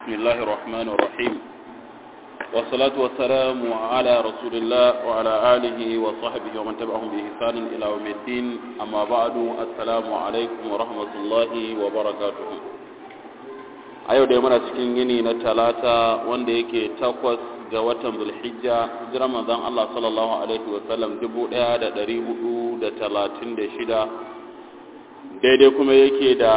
بسم الله الرحمن الرحيم والصلاة والسلام على رسول الله وعلى آله وصحبه ومن تبعهم بإحسان إلى يوم الدين أما بعد السلام عليكم ورحمة الله وبركاته ayo da muna cikin yini na talata wanda yake takwas ga watan zulhijja hijirar manzon Allah sallallahu alaihi wasallam 1436 daidai kuma yake da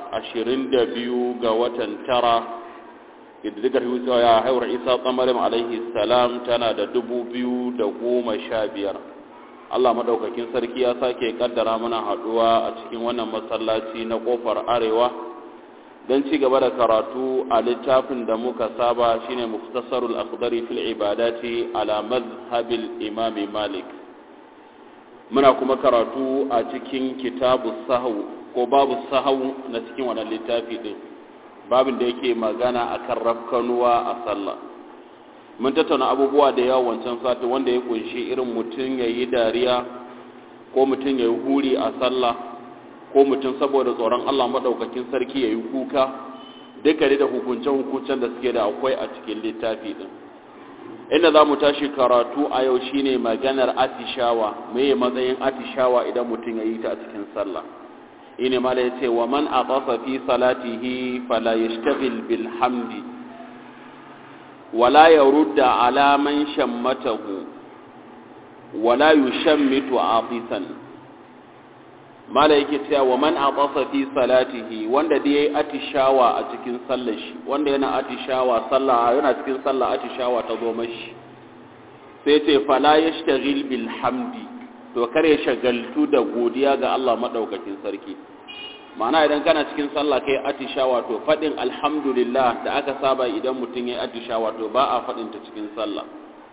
22 ga watan tara ƙididdigar hutsawa ya haifar isa tsamarin alaihi salam tana da dubu biyu da goma sha biyar allah maɗaukakin sarki ya sake ƙaddara mana haɗuwa a cikin wannan masallaci na ƙofar arewa don ci gaba da karatu a littafin da muka saba shine muftasarul akhdari fil ibadati ala mazhabil imami malik muna kuma karatu a cikin kitabu sahu ko babu sahu na cikin wannan littafi din babin da yake magana akan rafkanuwa a sallah mun tattauna abubuwa da yawa wancan sati wanda ya kunshi irin mutum ya yi dariya ko mutum ya yi huri a sallah ko mutum saboda tsoron Allah maɗaukakin sarki ya yi kuka duka da hukunce-hukuncen da suke da akwai a cikin littafi din inda za mu tashi karatu a yau shine maganar atishawa mai matsayin atishawa idan mutum ya yi ta a cikin sallah ine mala yace wa man aqasa fi salatihi fala yashtaghil bil hamdi wala yarudda ala man shammatahu wala yushammitu afisan mala yake cewa wa man aqasa fi salatihi wanda da yayi atishawa a cikin sallar shi wanda yana atishawa sallah yana cikin sallah atishawa ta zo mashi sai ce fala yashtaghil bil hamdi to kare shagaltu da godiya ga Allah madaukakin sarki ma'ana idan kana cikin sallah kai atishawa to fadin alhamdulillah da aka saba idan mutum ya atishawa to ba a fadin ta cikin sallah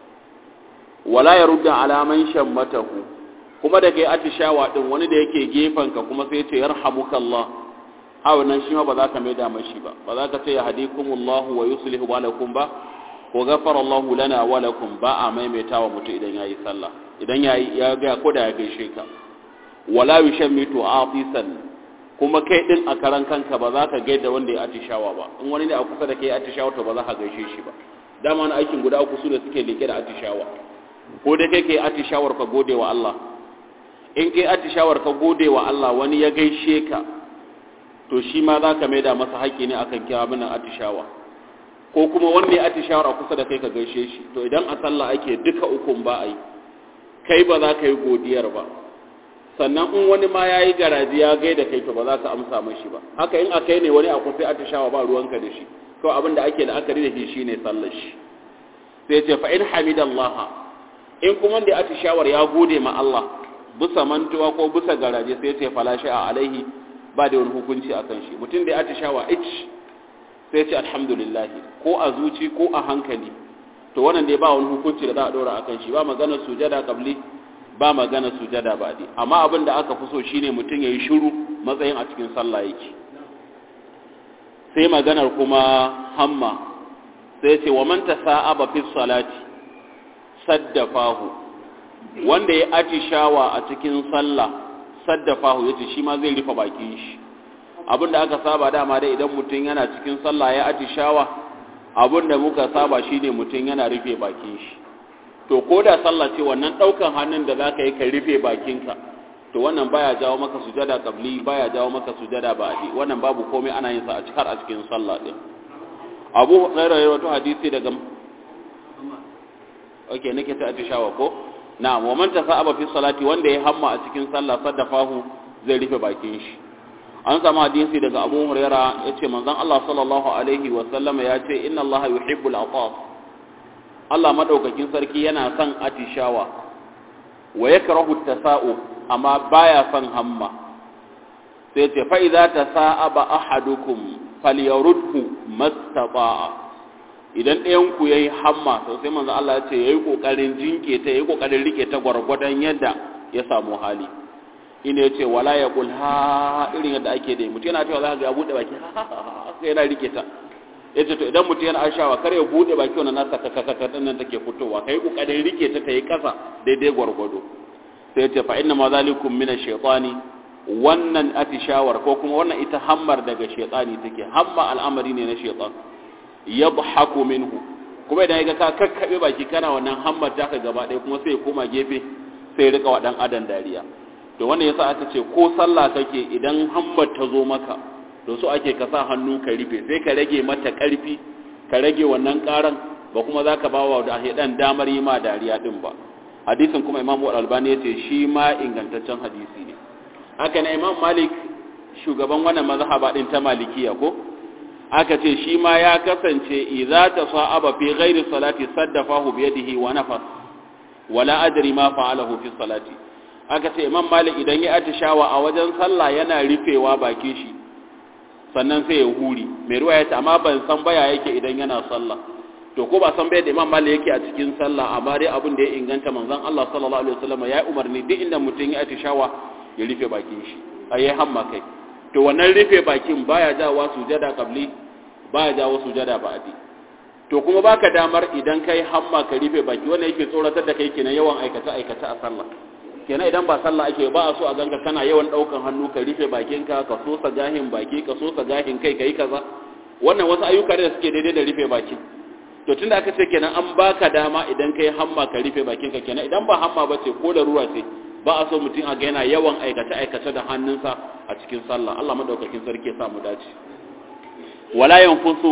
wala yarudda alaman shammatahu kuma da kai atishawa din wani da yake gefen ka kuma sai ce yarhamukallah a wannan shi ma ba za ka maida mashi ba ba za ka ce ya hadikumullahu wa yuslihu balakum ba ko ghafara Allahu lana wa lakum ba a maimaitawa mutum idan yayi sallah idan yayi ya ga ko da ya gaishe ka wala yushammitu afisan kuma kai din a karan kanka ba za ka gaida wanda ya atishawa ba in wani ne a kusa da kai atishawa to ba za ka gaishe shi ba dama na aikin guda uku su da suke leke da atishawa ko da kai kai atishawar ka gode wa Allah in kai atishawar ka gode wa Allah wani ya gaishe ka to shi ma za ka maida masa haƙƙi ne akan kiya mana atishawa ko kuma wanda ya atishawar a kusa da kai ka gaishe shi to idan a sallah ake duka ukun ba a yi kai ba za ka yi godiyar ba sannan in wani ma ya yi garaji ya gaida kai to ba za ka amsa mashi ba haka in a kai ne wani akwai sai atishawa ba ruwanka da shi kawai abin da ake la'akari da shi shine sallar shi sai ce fa in hamidallaha in kuma da atishawar ya gode ma Allah bisa mantuwa ko bisa garaje sai ce fala a alaihi ba da wani hukunci akan shi mutum da ya atishawa ich sai ce alhamdulillah ko a zuci ko a hankali to wannan dai ba wani hukunci da za a dora akan shi ba magana sujada qabli ba magana sujada badi amma abin da aka fi so shine mutum yayi shiru matsayin a cikin sallah yake sai maganar kuma hamma sai ce wa man tasa'aba fi salati saddafahu wanda ya atishawa a cikin sallah saddafahu yace shi ma zai rufe bakin shi abinda aka saba dama dai idan mutum yana cikin sallah ya atishawa abinda muka saba shine mutum yana rufe bakin shi to ko da sallah ce wannan daukan hannun da zaka yi ka rufe bakinka to wannan baya jawo maka sujada qabli baya jawo maka sujada ba'di wannan babu komai ana yin sa a cikin a cikin sallah din Abu Hurairah ya wato hadisi daga Okay nake ta atishawa ko na'am wa man tasaba fi salati wanda ya hamma a cikin sallah saddafahu zai rufe bakin shi an samu hadisi daga Abu Hurairah yace manzon Allah sallallahu alaihi wa sallama yace inna Allah yuhibbul ataf Allah madaukakin sarki yana son atishawa wa yakrahu tasa'u amma baya son hamma sai ce fa idza tasa'aba ahadukum falyarudhu mastata'a idan ɗayan ku yayi hamma to sai manzo Allah ya ce yayi kokarin jinke ta yayi kokarin rike ta gwargwadon yadda ya samu hali ina yace wala yaqul ha irin yadda ake da mutum yana cewa za ka ga bude baki sai yana rike ta yace to idan mutum yana ashawa kar ya bude baki wannan nasa kakakaka din nan take fitowa kai kokarin rike ta tayi kasa daidai gwargwado sai yace fa inna ma zalikum min ash-shaytani wannan atishawar ko kuma wannan ita hammar daga shaytani take hamma al'amari ne na shaytan yadhaku minhu kuma idan ya ka kakkabe baki kana wannan hammar taka gaba ɗaya kuma sai ya koma gefe sai ya rika wa dan adam dariya to wannan yasa aka ce ko sallah kake idan hammar ta zo maka to so ake ka sa hannu ka rufe sai ka rage mata karfi ka rage wannan karan ba kuma zaka ba wa da dan damar yi ma dariya din ba hadisin kuma imamu al-albani yace shi ma ingantaccen hadisi ne haka na imam malik shugaban wannan mazhaba din ta malikiya ko aka ce shi ma ya kasance idza tasaba fi ghairi salati saddafahu bi yadihi wa nafas wala adri ma fa'alahu fi salati aka ce imam malik idan ya atishawa a wajen sallah yana rufewa bakin shi sannan sai ya huri mai ruwa ya ce amma ban san baya yake idan yana sallah to ko ba san bai da imam malik yake a cikin sallah amma dai abin da ya inganta manzon Allah sallallahu alaihi wasallam ya umarni duk inda mutum ya atishawa ya rufe bakin shi ayi hamma kai to wannan rufe bakin baya jawo sujada qabli baya jawo sujada ba'di to kuma baka damar idan kai hamma ka rufe baki wannan yake tsoratar da kai kenan yawan aikata aikata a sallah kenan idan ba sallah ake ba a so a ganka kana yawan daukan hannu ka rufe bakinka ka sosa gahin baki ka sosa gahin kai kai kaza wannan wasu ayyuka da suke daidai da rufe baki to tunda aka ce kenan an baka dama idan kai hamma ka rufe bakinka kenan idan ba hamma ba ce ko da ruwa ce ba a so mutum a ga yana yawan aikata aikata da hannunsa a cikin sallah Allah madaukakin sarki ya sa mu dace wala yanfusu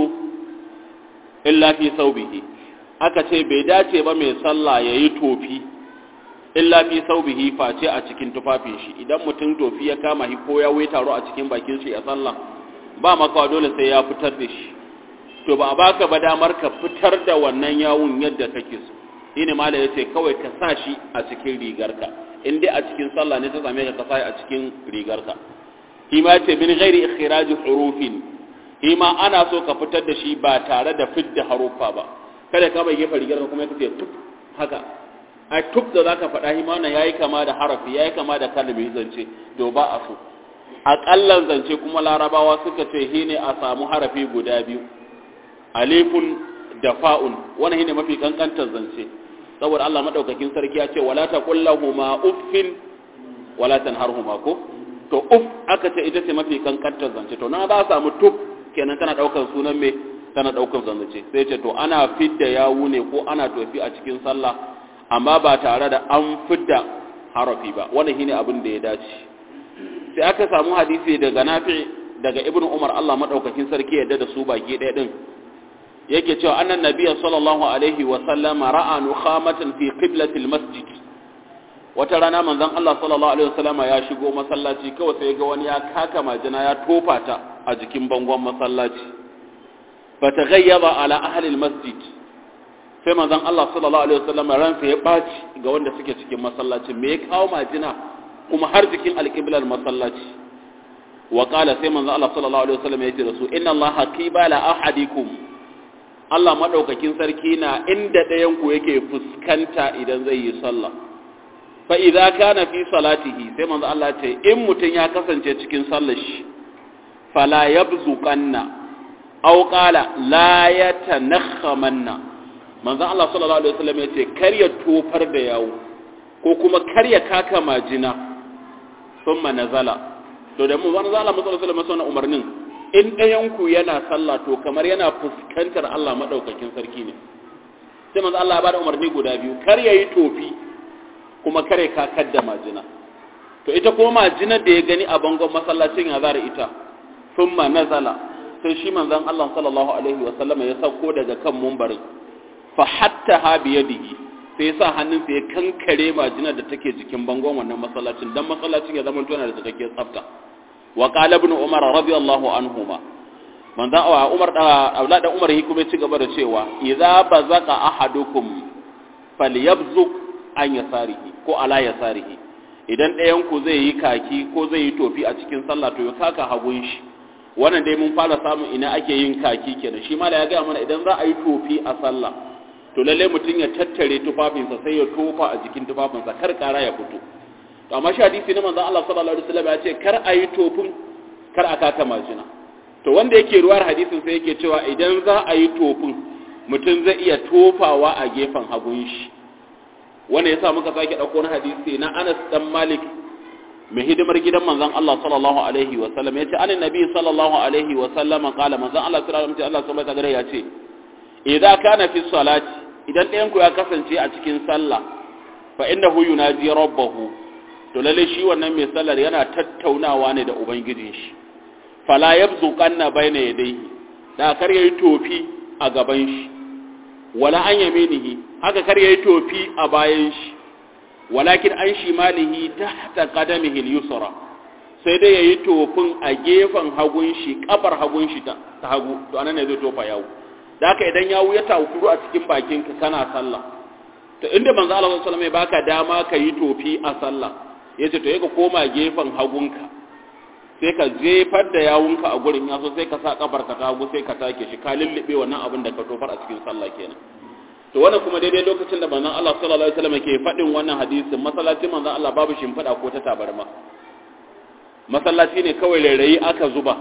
illa fi saubihi aka ce bai dace ba mai sallah yayi tofi illa fi saubihi face a cikin tufafin shi idan mutum tofi ya kama shi ko ya wai taro a cikin bakin shi a sallah ba maka dole sai ya fitar da shi to ba a baka ba damar ka fitar da wannan yawun yadda kake so shine mala yace kawai ka sa shi a cikin rigarka in dai a cikin sallah ne ta same ka ka sa a cikin rigarka shi ma yace min ghairi ikhraj hurufin shi ma ana so ka fitar da shi ba tare da fidda harufa ba kada ka bai gefe rigarka kuma ka ce tuf haka a tuf da zaka faɗa shi ma wannan yayi kama da harafi yayi kama da kalmi zance to ba a so aƙallan zance kuma larabawa suka ce shi ne a samu harafi guda biyu alifun da fa'un wannan shi ne mafi kankantar zance saboda Allah maɗaukakin sarki ya ce wala ta ma uffin wala tanharhuma ko to uff aka ce ita ce mafi kankantar zance to na za a samu tuf kenan tana ɗaukar sunan me tana ɗaukar zance sai ce to ana fidda yawu ne ko ana tofi a cikin sallah amma ba tare da an fidda harafi ba wannan shine abin da ya dace sai aka samu hadisi daga nafi daga ibnu umar Allah madaukakin sarki yadda da su baki ɗaya din yake cewa annan nabiyyi sallallahu alaihi wa sallam ra'a nukhamatan fi qiblati almasjid wata rana manzon Allah sallallahu alaihi wa sallam ya shigo masallaci kawai sai ga wani ya kaka majina ya tofa ta a jikin bangon masallaci fataghayyaba ala ahli almasjid sai manzon Allah sallallahu alaihi wa sallam ransa ya baci ga wanda suke cikin masallacin me ya kawo majina kuma har jikin alƙiblar masallaci wa ƙala sai manzo Allah sallallahu alaihi wasallam ya ce da su inna Allah qibala ahadikum Allah madaukakin sarki na inda ɗayan ku yake fuskanta idan zai yi sallah fa idza kana fi salatihi sai manzo Allah ce in mutun ya kasance cikin sallar shi fala yabzuqanna aw qala la yatanakhamanna manzo Allah sallallahu alaihi wasallam ya ce kar ya tofar da yawo ko kuma kar ya kaka majina thumma nazala to da mu wani zala musallallahu alaihi wasallam umarnin in ɗayan ku yana sallah to kamar yana fuskantar Allah madaukakin sarki ne sai manzo Allah ya bada umarni guda biyu kar yayi tofi kuma kar ya kakar da majina to ita ko majinar da ya gani a bangon masallacin ya zara ita thumma nazala sai shi manzon Allah sallallahu alaihi wasallam ya sauko daga kan mumbarin fa hatta ha biyadihi sai sa hannunsa ya kankare majinar da take jikin bangon wannan masallacin dan masallacin ya zama tona da cikakken tsafta wa qala ibn umar radiyallahu anhuma manzo wa umar da aulad da umar hikuma ci gaba da cewa idza bazaqa ahadukum falyabzuq an yasarihi ko ala yasarihi idan ɗayan ku zai yi kaki ko zai yi tofi a cikin sallah to ya kaka hagun shi wannan dai mun fara samun ina ake yin kaki kenan shi ma da ya ga mana idan za a yi tofi a sallah to lalle mutum ya tattare tufafinsa sai ya tofa a jikin tufafinsa kar kara ya fito to amma shi hadisi na manzon Allah sallallahu alaihi wasallam ya ce kar a yi tofin kar a kaka majina to wanda yake ruwar hadisin sai yake cewa idan za a yi tofin mutum zai iya tofawa a gefen hagun shi wanda yasa muka sake dauko na hadisi na Anas dan Malik mai hidimar gidan manzon Allah sallallahu alaihi wasallam yace anan nabi sallallahu alaihi wasallam kala manzon Allah sallallahu alaihi wasallam Allah subhanahu wa ta'ala ya ce idza kana fi salati idan ɗayan ku ya kasance a cikin sallah fa innahu yunaji rabbahu to lalle shi wannan mai sallar yana tattaunawa ne da ubangijin shi fala yabzuqanna bayna yadayhi da kar yayi tofi a gaban shi wala an yaminihi haka kar yayi tofi a bayan shi walakin an shimalihi tahta qadamihi al-yusra sai dai yayi tofin a gefen hagun shi kafar hagun shi ta hagu to anan ne zai tofa yawo da haka idan yawo ya takuru a cikin bakin ka kana sallah to inda manzo Allah sallallahu alaihi wasallam baka dama ka yi tofi a sallah yace to ka koma gefen hagunka sai ka jefar da yawunka a gurin yaso sai ka sa kafar ka ta hagu sai ka take shi ka lullube wannan abin da ka tofar a cikin sallah kenan to wannan kuma daidai lokacin da manzon Allah sallallahu alaihi wasallam ke faɗin wannan hadisin masallacin manzon Allah babu shimfiɗa ko ta tabarma masallaci ne kawai rairayi aka zuba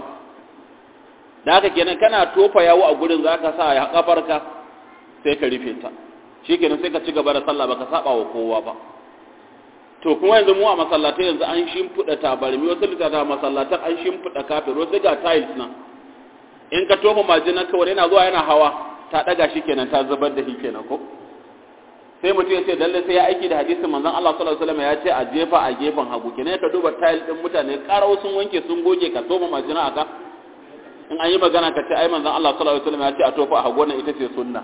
da haka kenan kana tofa yawo a gurin zaka sa ya kafarka sai ka rufe ta shikenan sai ka ci gaba da sallah baka saba wa kowa ba to kuma yanzu mu a masallatai yanzu an shimfiɗa tabarmi wasu littattafan masallatan an shimfiɗa kafir wasu ga tiles nan in ka tofa majina kawai yana zuwa yana hawa ta daga shi kenan ta zubar da shi kenan ko sai mutum ya ce lalle sai ya aiki da hadisin manzon Allah sallallahu alaihi wasallam ya ce a jefa a gefen hagu kenan ka duba tile din mutane karau sun wanke sun goge ka tofa majina aka in an yi magana ka ce ai manzon Allah sallallahu alaihi wasallam ya ce a tofa a hagu wannan ita ce sunna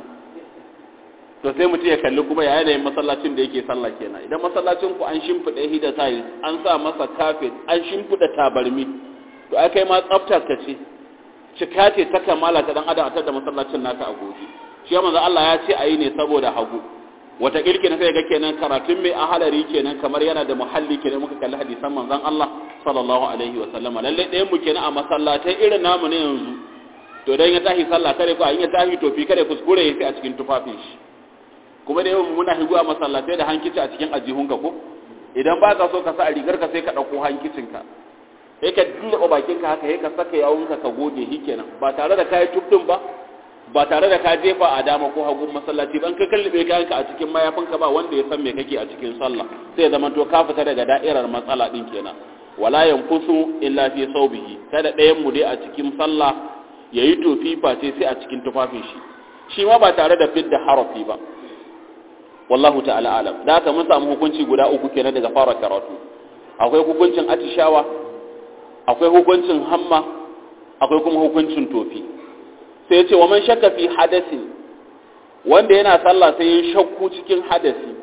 to sai mutum ya kalli kuma ya yanayin masallacin da yake sallah kenan idan masallacin ku an shimfiɗa hida tiles an sa masa carpet an shimfiɗa tabarmi to ai kai ma tsaftar ka ce cika ce ta kamala ta dan adam a da masallacin naka a gobe shi manzo Allah ya ce ayi ne saboda hagu wata kirki na sai ga kenan karatun mai ahalari kenan kamar yana da muhalli kenan muka kalli hadisan manzon Allah sallallahu alaihi wa sallama lalle ɗayan mu kenan a masallatai irin namu ne yanzu to dan ya tashi sallah kare ko in ya tashi tofi kare kuskure ya sai a cikin tufafin shi kuma da yawan muna higu a masallatai da hankici a cikin ajihunka ko idan ba ka so ka sa a rigar ka sai ka ɗauko hankicinka sai ka dullaba bakinka haka sai ka saka yawunka ka goge shi kenan ba tare da kayi tubdin ba ba tare da ka jefa a dama ko hagun masallaci ban ka kallube kayanka a cikin mayafinka ba wanda ya san me kake a cikin sallah sai zama to ka fita daga da'irar matsala din kenan wala yanfusu illa fi saubihi kada ɗayan mu dai a cikin sallah yayi tofi face sai a cikin tufafin shi shi ma ba tare da fidda harafi ba wallahu ta'ala alam da haka mun samu hukunci guda uku kenan daga fara karatu akwai hukuncin atishawa akwai hukuncin hamma akwai kuma hukuncin tofi sai ya ce wa man shakka fi hadasi wanda yana sallah sai ya shakku cikin hadasi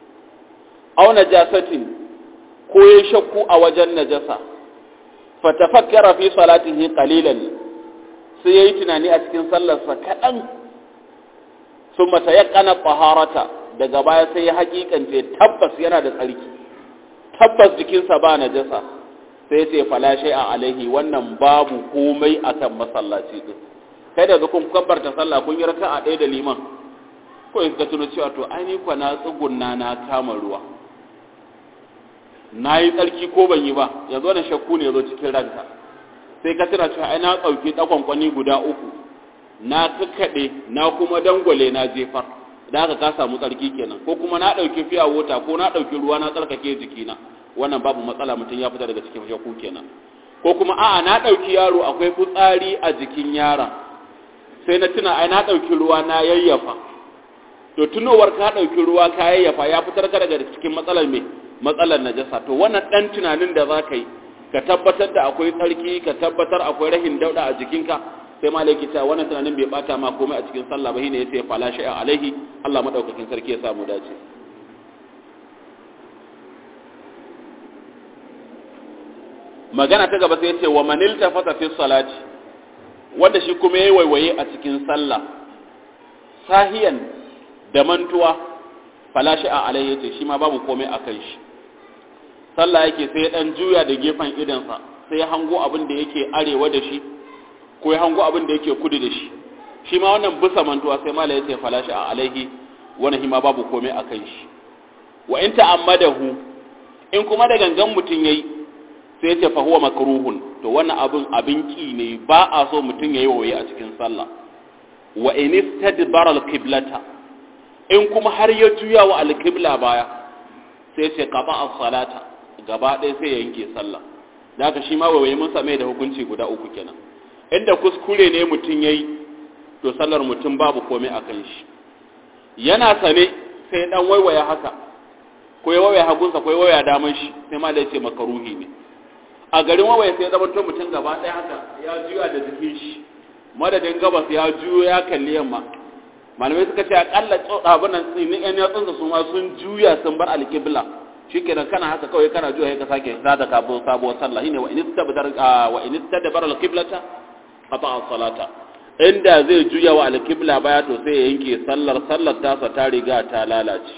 aw najasatin ko ya shakku a wajen najasa fa tafakkara fi salatihi qalilan sai yayi tunani a cikin sallarsa kadan thumma tayaqqana taharata daga baya sai ya hakikance tabbas yana da tsarki tabbas jikinsa ba najasa sai ce fala a alaihi wannan babu komai akan masallaci din kai da kun kabbarta sallah kun yi raka'a ɗaya da liman ko ka tuno cewa to ai ni kwa na tsugunna na kama ruwa na yi tsarki ko ban yi ba yanzu wannan shakku ne zo cikin ranka sai ka tuna cewa ai na ɗauki ɗakwankwani guda uku na kakkaɗe na kuma dangwale na jefar da haka ka samu tsarki kenan ko kuma na ɗauki fiya wota ko na ɗauki ruwa na tsarkake jikina wannan babu matsala mutum ya fita daga cikin shakku kenan ko kuma a'a na ɗauki yaro akwai fitsari a jikin yaron sai na tuna ai na ɗauki ruwa na yayyafa to tunowar ka ɗauki ruwa ka yayyafa ya fitar ka daga cikin matsalar me matsalar najasa to wannan ɗan tunanin da za ka yi ka tabbatar da akwai tsarki ka tabbatar akwai rahin dauɗa a jikinka sai malaki ta wannan tunanin bai bata ma komai a cikin sallah ba shine yace fala shay'a alaihi Allah madaukakin sarki ya samu dace magana ta gaba sai yace wa manil tafata fi salati wanda shi kuma yayi waiwaye a cikin sallah sahiyan da mantuwa fala shay'a alaihi yace shi ma babu komai akan shi sallah yake sai dan juya da gefen idansa sai ya hango abin da yake arewa da shi ko ya hango abin da yake kudu da shi shi ma wannan bisa mantuwa sai mala ya ce falashi a alaihi wani hima babu komai a kan shi wa in ta'ammadahu in kuma da gangan mutum yayi sai ya ce fa huwa makruhun to wannan abin abin ki ne ba a so mutum yayi waye a cikin sallah wa in istadbara al-qiblata in kuma har ya juya wa al-qibla baya sai ya ce qaba as-salata gaba ɗaya sai ya yanke sallah da haka shi ma waye mun same da hukunci guda uku kenan inda kuskure ne mutum ya yi to sallar mutum babu komai a kan shi yana sane sai dan waiwaya haka ko ya waiwaya hagunsa ko ya waiwaya daman shi sai ma da yace makaruhi ne a garin waiwaya sai zama to mutum gaba ɗaya haka ya juya da jikin shi madadin gabas ya juyo ya kalli yamma malamai suka ce akalla abin nan tsinin yan yatsunsa su ma sun juya sun bar alƙibla shikenan kana haka kawai kana juya ka sake zata kabo sabuwar sallah shine wa in istabdar wa in istadbara alqiblata qata as-salata inda zai juya wa alqibla baya to sai ya yanke sallar sallar tasa ta riga ta lalace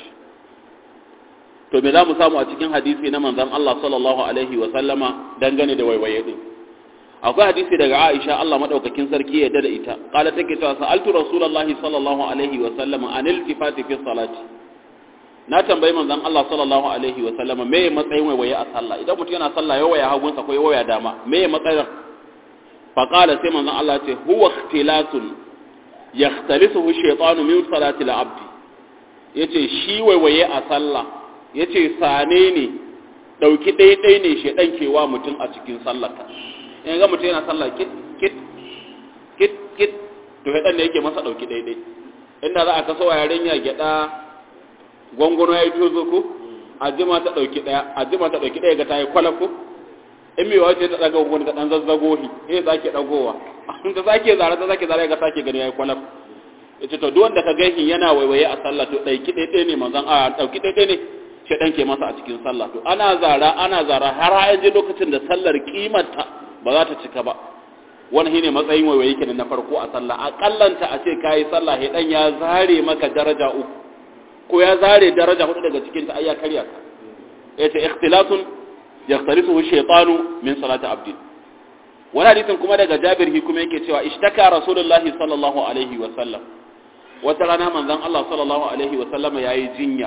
to me zamu samu a cikin hadisi na manzon Allah sallallahu alaihi wa sallama dangane da waiwaye din akwai hadisi daga Aisha Allah madaukakin sarki ya dada ita qala take cewa sa'altu rasulullahi sallallahu alaihi wa sallama anil tifati fi salati na tambayi manzon Allah sallallahu alaihi wa sallama me matsayin waiwaye a sallah idan mutum yana sallah ya waya hagunsa ko ya waya dama me matsayin fa qala sai manzon Allah ce huwa ikhtilatun yakhtalisuhu shaytanu min salati al-abd yace shi waiwaye a sallah yace sane ne dauki daidai ne shedan kewa mutum a cikin sallarka in ga mutum yana sallah kit kit kit kit to shedan ne yake masa dauki daidai inda za a kaso yarinya gyada gwangwano ya yi tozo ko a jima ta ɗauki ɗaya a jima ta ɗauki ɗaya ga ta yi kwalaf ko in mai wace ta ɗaga gwangwano ta ɗan zazzago shi eh za ke ɗagowa ta sake zara ta sake zara ga sake gani ya yi kwalaf ya ce to duk wanda ka gaihi yana waiwaye a sallah to ɗauki ɗaya ne manzan a ɗauki ɗaya ne shi ɗan ke masa a cikin sallah to ana zara ana zara har a je lokacin da sallar kimanta ba za ta cika ba wani shine matsayin waiwaye kenan na farko a sallah akallanta a ce kayi sallah ya ɗan ya zare maka daraja uku ko ya zare daraja hudu daga cikin ta ayya karya ka yace ikhtilatun yaqtarisuhu shaytanu min salati abdi wani hadisin kuma daga Jabir hi kuma yake cewa ishtaka rasulullahi sallallahu alaihi wa sallam wata rana manzon Allah sallallahu alaihi wa sallama yayi jinya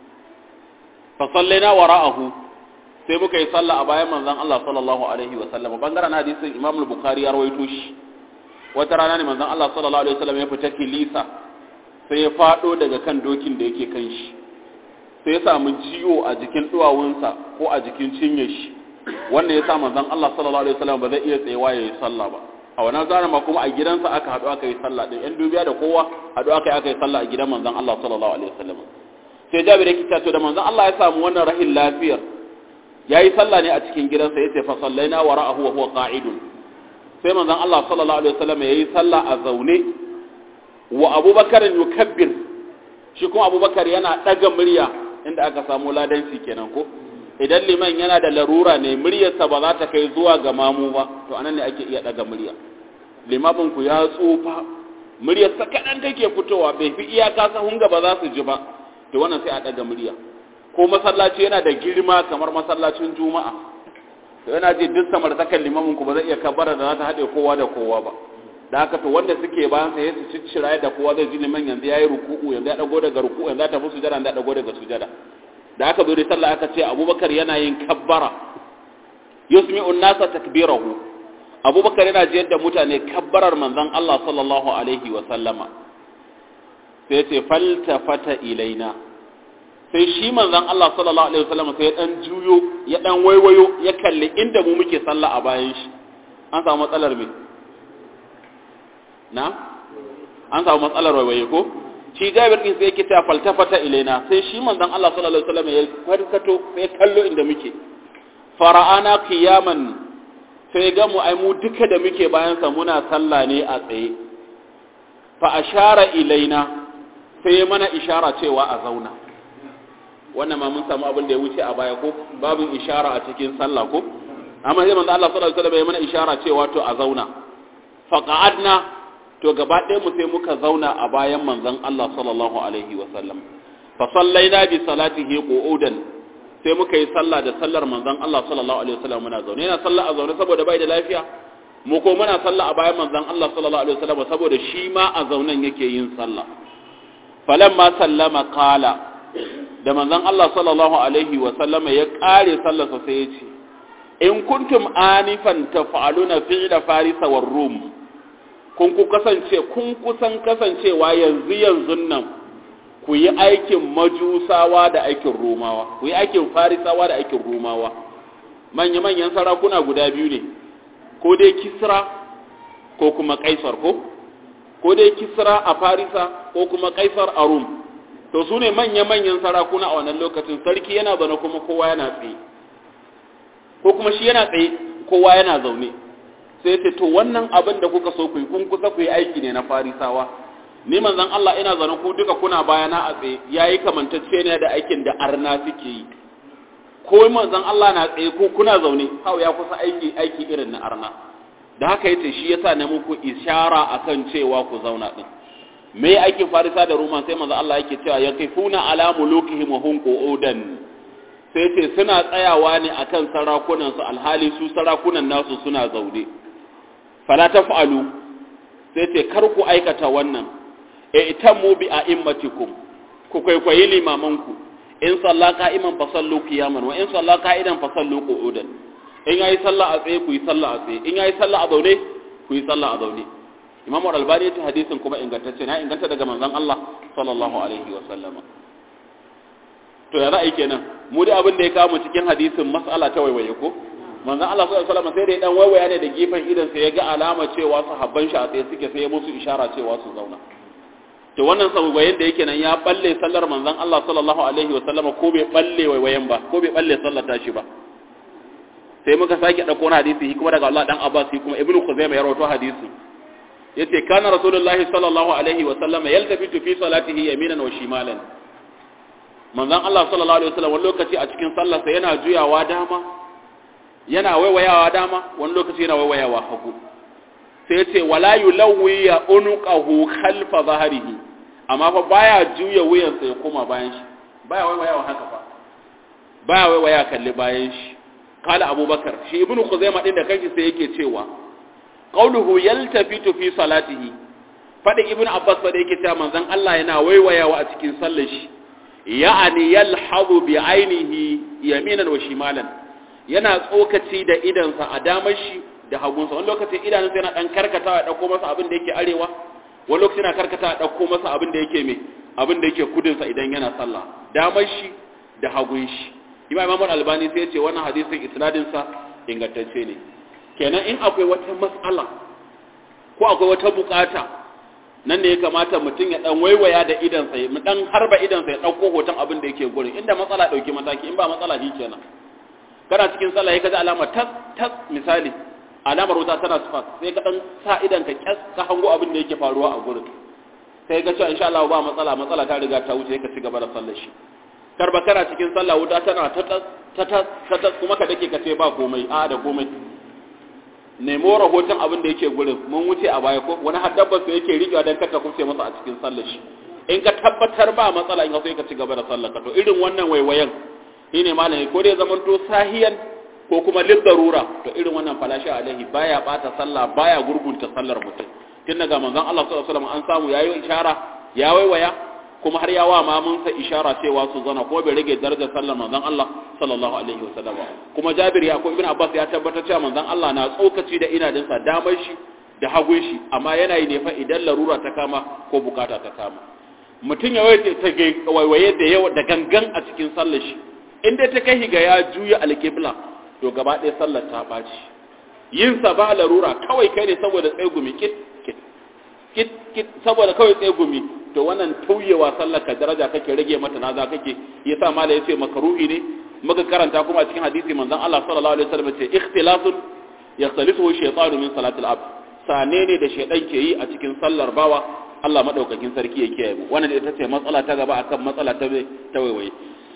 fa sallaina wara'ahu sai muka yi sallah a bayan manzon Allah sallallahu alaihi wa sallama bangaren hadisin Imam al-Bukhari ya rawaito shi wata rana ne manzon Allah sallallahu alaihi wa sallam ya fita kilisa sai ya fado daga kan dokin da yake kan shi sai ya samu ciwo a jikin duwawunsa ko a jikin cinye shi wanda ya sa manzon Allah sallallahu alaihi wasallam ba zai iya tsayawa yayi sallah ba a wannan zara ma kuma a gidansa aka hadu aka yi sallah din yan dubiya da kowa hadu aka yi aka yi sallah a gidan manzon Allah sallallahu alaihi wasallam sai Jabir yake cewa to da manzon Allah ya samu wannan rahin lafiyar yayi sallah ne a cikin gidansa yace fa sallaina wara'ahu wa huwa qa'idun sai manzon Allah sallallahu alaihi wasallam yayi sallah a zaune wa abubakar yukabbir shi kuma abubakar yana daga murya inda aka samu ladanci kenan ko idan liman yana da larura ne muryarsa ba za ta kai zuwa ga mamu ba to anan ne ake iya daga murya limamin ku ya tsufa muryarsa kadan take fitowa bai fi iyaka sahun gaba za su ji ba to wannan sai a daga murya ko masallaci yana da girma kamar masallacin juma'a to yana ji duk samartakan limamin ku ba zai iya kabbara da za ta haɗe kowa da kowa ba da haka to wanda suke bayan sa su ciccira da kowa zai ji liman yanzu yayi ruku'u yanzu ya dago daga ruku'u yanzu ya tafi sujada yanzu ya dago daga sujada da aka zo da sallah aka ce Abubakar yana yin kabbara yusmi'u an-nasa takbirahu Abubakar yana jiyar da mutane kabbarar manzon Allah sallallahu alaihi wa sallama sai ce faltafata ilaina sai shi manzon Allah sallallahu alaihi wa sallama sai ya dan juyo ya dan waiwayo ya kalli inda mu muke sallah a bayan shi an samu matsalar me na an samu matsalar waiwaye ko shi jabir din sai yake ta faltafata ilaina sai shi manzon Allah sallallahu alaihi wasallam ya farkato sai kallo inda muke fara'ana qiyaman sai ga mu ai mu duka da muke bayan sa muna sallah ne a tsaye fa ashara ilaina sai mana ishara cewa a zauna wannan ma mun samu abin da ya wuce a baya ko babin ishara a cikin sallah ko amma sai manzon Allah sallallahu alaihi wasallam ya mana ishara cewa to a zauna fa qa'adna to gaba ɗaya mu sai muka zauna a bayan manzon Allah sallallahu alaihi wa sallam fa sallaina bi salatihi qu'udan sai muka yi sallah da sallar manzon Allah sallallahu alaihi wa sallam muna zaune yana sallah a zaune saboda bai da lafiya mu ko muna sallah a bayan manzon Allah sallallahu alaihi wa sallam saboda shi ma a zaunen yake yin sallah falamma sallama qala da manzon Allah sallallahu alaihi wa sallam ya kare sallarsa sai ya ce in kuntum anifan taf'aluna fi'la farisa war rum kun ku kasance kun kusan kasancewa yanzu yanzu nan ku yi aikin majusawa da aikin romawa ku yi aikin farisawa da aikin romawa manya-manyan sarakuna guda biyu ne ko dai kisra ko kuma kaisar ko ko dai kisra a farisa ko kuma kaisar a rum to su ne manya-manyan sarakuna a wannan lokacin sarki yana zaune kuma kowa yana tsaye ko kuma shi yana tsaye kowa yana zaune sai ce to wannan abin da kuka so ku yi kun kusa ku yi aiki ne na farisawa ni manzon Allah ina zaune ku duka kuna bayana a tsaye yayi kamantacce ne da aikin da arna suke yi ko manzon Allah na tsaye ko kuna zaune hau ya kusa aiki aiki irin na arna da haka yace shi yasa na muku ishara akan cewa ku zauna din me aikin farisa da roma sai manzon Allah yake cewa yaqifuna ala mulukihim wa hum qu'udan sai ce suna tsayawa ne akan sarakunan su alhali su sarakunan nasu suna zaune fala taf'alu sai ce kar ku aikata wannan e itammu bi a'immatikum ku kwaikwayi limamanku in salla qa'iman fa sallu qiyaman wa in salla qa'idan fa sallu qu'udan in yayi sallah a tsaye ku yi sallah a tsaye in yayi sallah a zaune ku yi sallah a zaune imam al-albani ya ta hadisin kuma ingantacce na inganta daga manzon Allah sallallahu alaihi wa sallama to ya ra'ayi kenan mu da abin da ya kawo cikin hadisin mas'ala ta waiwaye ko manzon Allah sallallahu alaihi wa sallama sai da dan waiwaya ne da gefen idan sai ya ga alama cewa sahabban shi a tsaye suke sai ya musu ishara cewa su zauna to wannan sababayen da yake nan ya balle sallar manzon Allah sallallahu alaihi wa sallama ko bai balle waiwayen ba ko bai balle sallar tashi ba sai muka sake dauko wani hadisi kuma daga Allah dan Abbas kuma Ibn Khuzaimah ya rawaito hadisi yace kana rasulullahi sallallahu alaihi wa sallama yaltafitu fi salatihi yaminan wa shimalan manzon Allah sallallahu alaihi wa sallam wani lokaci a cikin sallarsa yana juyawa dama yana waiwayawa dama wani lokaci yana waiwayawa hagu sai ce wala yulawwi ya unuqahu khalfa zahrihi amma fa baya juya wuyansa ya koma bayan shi baya waiwayawa haka fa baya waiwaya kalli bayan shi kala abubakar shi ibnu khuzaimah din da kanshi sai yake cewa qauluhu yaltafitu fi salatihi fadin ibnu abbas fa da yake cewa manzon Allah yana waiwayawa a cikin sallar shi ya'ani yalhazu bi ainihi yaminan wa shimalan yana tsokaci da idansa a damar shi da hagunsa wani lokacin idanunsa yana dan karkatawa ya dauko masa abin da yake arewa wani lokacin yana karkatawa ya dauko masa abin da yake me abin da yake kudinsa idan yana sallah damar shi da hagun shi imam imam albani sai ya ce wannan hadisin isnadin sa ingantacce ne kenan in akwai wata mas'ala ko akwai wata bukata nan ne ya kamata mutum ya dan waiwaya da idansa ya mu dan harba idansa ya dauko hoton abin da yake gurin inda matsala dauki mataki in ba matsala shi kenan kana cikin sallah ya kaji alama tas tas misali alamar wuta tana sifat sai ka dan sa idan ka kyas ka hango abin da yake faruwa a gurin sai ka ce insha Allah ba matsala matsala ta riga ta wuce ka ci gaba da sallar shi karba kana cikin sallah wuta tana ta ta ta ta kuma ka dake ka ce ba komai a da komai nemo rahoton abin da yake gurin mun wuce a baya ko wani haddabbar su yake riƙewa don kata kuce masa a cikin sallar shi in ka tabbatar ba matsala in ka so ka ci gaba da sallar ka to irin wannan waiwayen shi ne malami ko dai zaman to sahiyan ko kuma lil darura to irin wannan falashi alaihi baya bata sallah baya gurgunta sallar mutum tun daga manzon Allah sallallahu alaihi wasallam an samu yayi ishara ya waiwaya kuma har yawa ma mun sa ishara cewa su zana ko bai rage darajar sallar manzon Allah sallallahu alaihi wasallam kuma Jabir ya ko Ibn Abbas ya tabbatar cewa manzon Allah na tsokaci da inadinsa damar shi da hagun shi amma yana yi ne fa idan larura ta kama ko bukata ta kama mutum ya waye ta waiwaye da yawa da gangan a cikin sallar shi in dai ta kai ga ya juya alqibla to gaba ɗaya sallar ta ɓaci yin sa ba larura kawai kai ne saboda tsegumi kit kit kit kit saboda kawai tsegumi to wannan tauyewa sallar ka daraja kake rage mata naza kake yasa mala yace makaruhi ne muka karanta kuma a cikin hadisi manzon Allah sallallahu alaihi wasallam ce ikhtilasun yakhtalifu shaytanu min salatil abd sane ne da shaydan ke yi a cikin sallar bawa Allah madaukakin sarki ya kiyaye mu wannan ita ce matsala ta gaba akan matsala ta ta waiwaye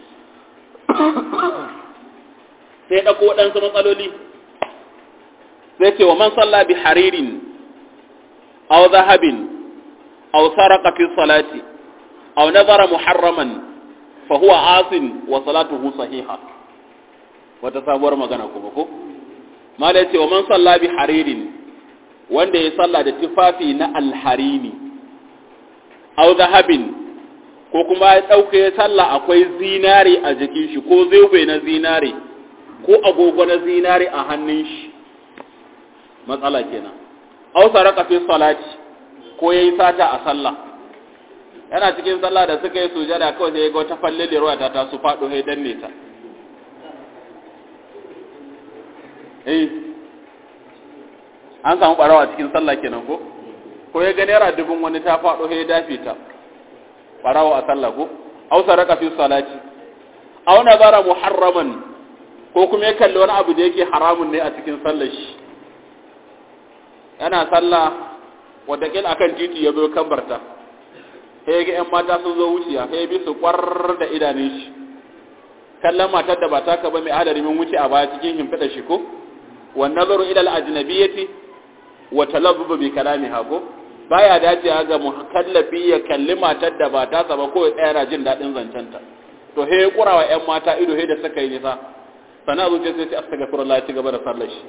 sai dauko wadansu matsaloli sai ce wa man salla bi haririn aw zahabin aw saraka fi salati aw nazara muharraman fa huwa asin wa salatuhu sahiha wata sabuwar magana kuma ko mala yace wa man salla bi haririn wanda ya salla da tufafi na alharini aw zahabin ko kuma ya dauke ya salla akwai zinari a jikin shi ko zobe na zinari ko agogo na zinari a hannun shi matsala kenan aw saraka fi salati ko yayi sata a sallah yana cikin sallah da suka yi sujada kawai sai ya ga wata falle da ruwa ta taso faɗo sai danne ta eh an samu barawa cikin sallah kenan ko ko ya ga naira dubun wani ta faɗo ya dafe ta farawo a sallah ko aw saraka fi salati aw nazara muharraman ko kuma ya kalli wani abu da yake haramun ne a cikin sallar shi yana sallah wadda kil akan titi ya zo kabarta sai ga ƴan mata sun zo wuciya sai bi su kwar da idanun shi kallon matar da ba ta ka ba mai hadari min wuce a baya cikin himfida shi ko wa nazaru ila al-ajnabiyyati wa talabbu bi kalamiha ko baya dacewa ga mukallafi ya kalli matar da ba ta saba ko ya tsaya jin dadin zancenta to he kurawa ƴan mata ido he da suka yi nisa sana zuciya sai ce astaghfirullah ya ci gaba da sallar shi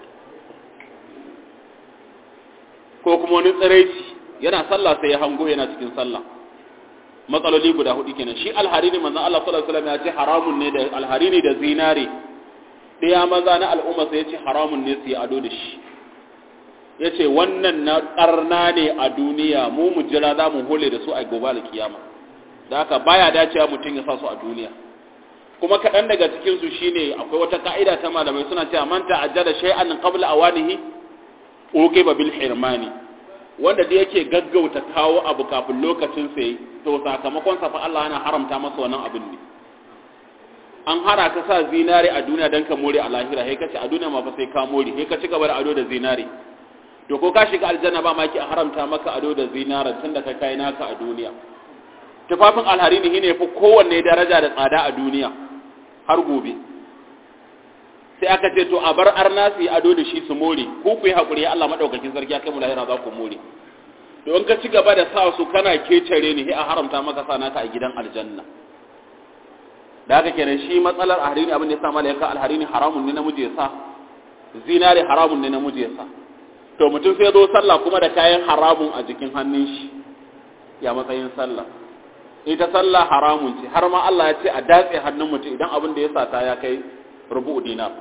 ko kuma wani tsiraici yana sallah sai ya hango yana cikin sallah matsaloli guda hudu kenan shi alharini manzon Allah sallallahu alaihi wasallam ya ce haramun ne da alharini da zinare ɗaya maza na al'umma sai ya ce haramun ne su yi ado da shi ya ce wannan na ƙarna ne a duniya mu mu jira za mu hole da su a gobe alkiyama da haka baya dacewa mutum ya sa su a duniya kuma kaɗan daga cikinsu shine akwai wata ka'ida ta malamai suna cewa man ta'ajjala shay'an qabla awanihi uqiba bil hirmani wanda da yake gaggauta kawo abu kafin lokacin sai to sakamakon sa fa Allah yana haramta masa wannan abin ne an hara ka sa zinare a duniya dan ka more a lahira sai kace a duniya ma fa sai ka more sai ka ci gaba da ado da zinare to ko ka shiga aljanna ba ma ki haramta maka ado da zinare tunda ka kai naka a duniya tufafin alharini shine fa kowanne daraja da tsada a duniya har gobe sai aka ce to a bar arna su yi ado da shi su more ko ku yi haƙuri Allah maɗaukakin sarki ya kai mu lahira za ku more to in ka ci gaba da sa su kana kecere ni sai a haramta maka sa naka a gidan aljanna da haka kenan shi matsalar alharini abin da ya sa malaika alharini haramun ne namiji ya sa zinare haramun ne namiji ya sa to mutum sai zo sallah kuma da kayan haramun a jikin hannun shi ya matsayin sallah ita sallah haramun ce har ma Allah ya ce a datse hannun mutum idan abin da ya sata ya kai rubu'u dinar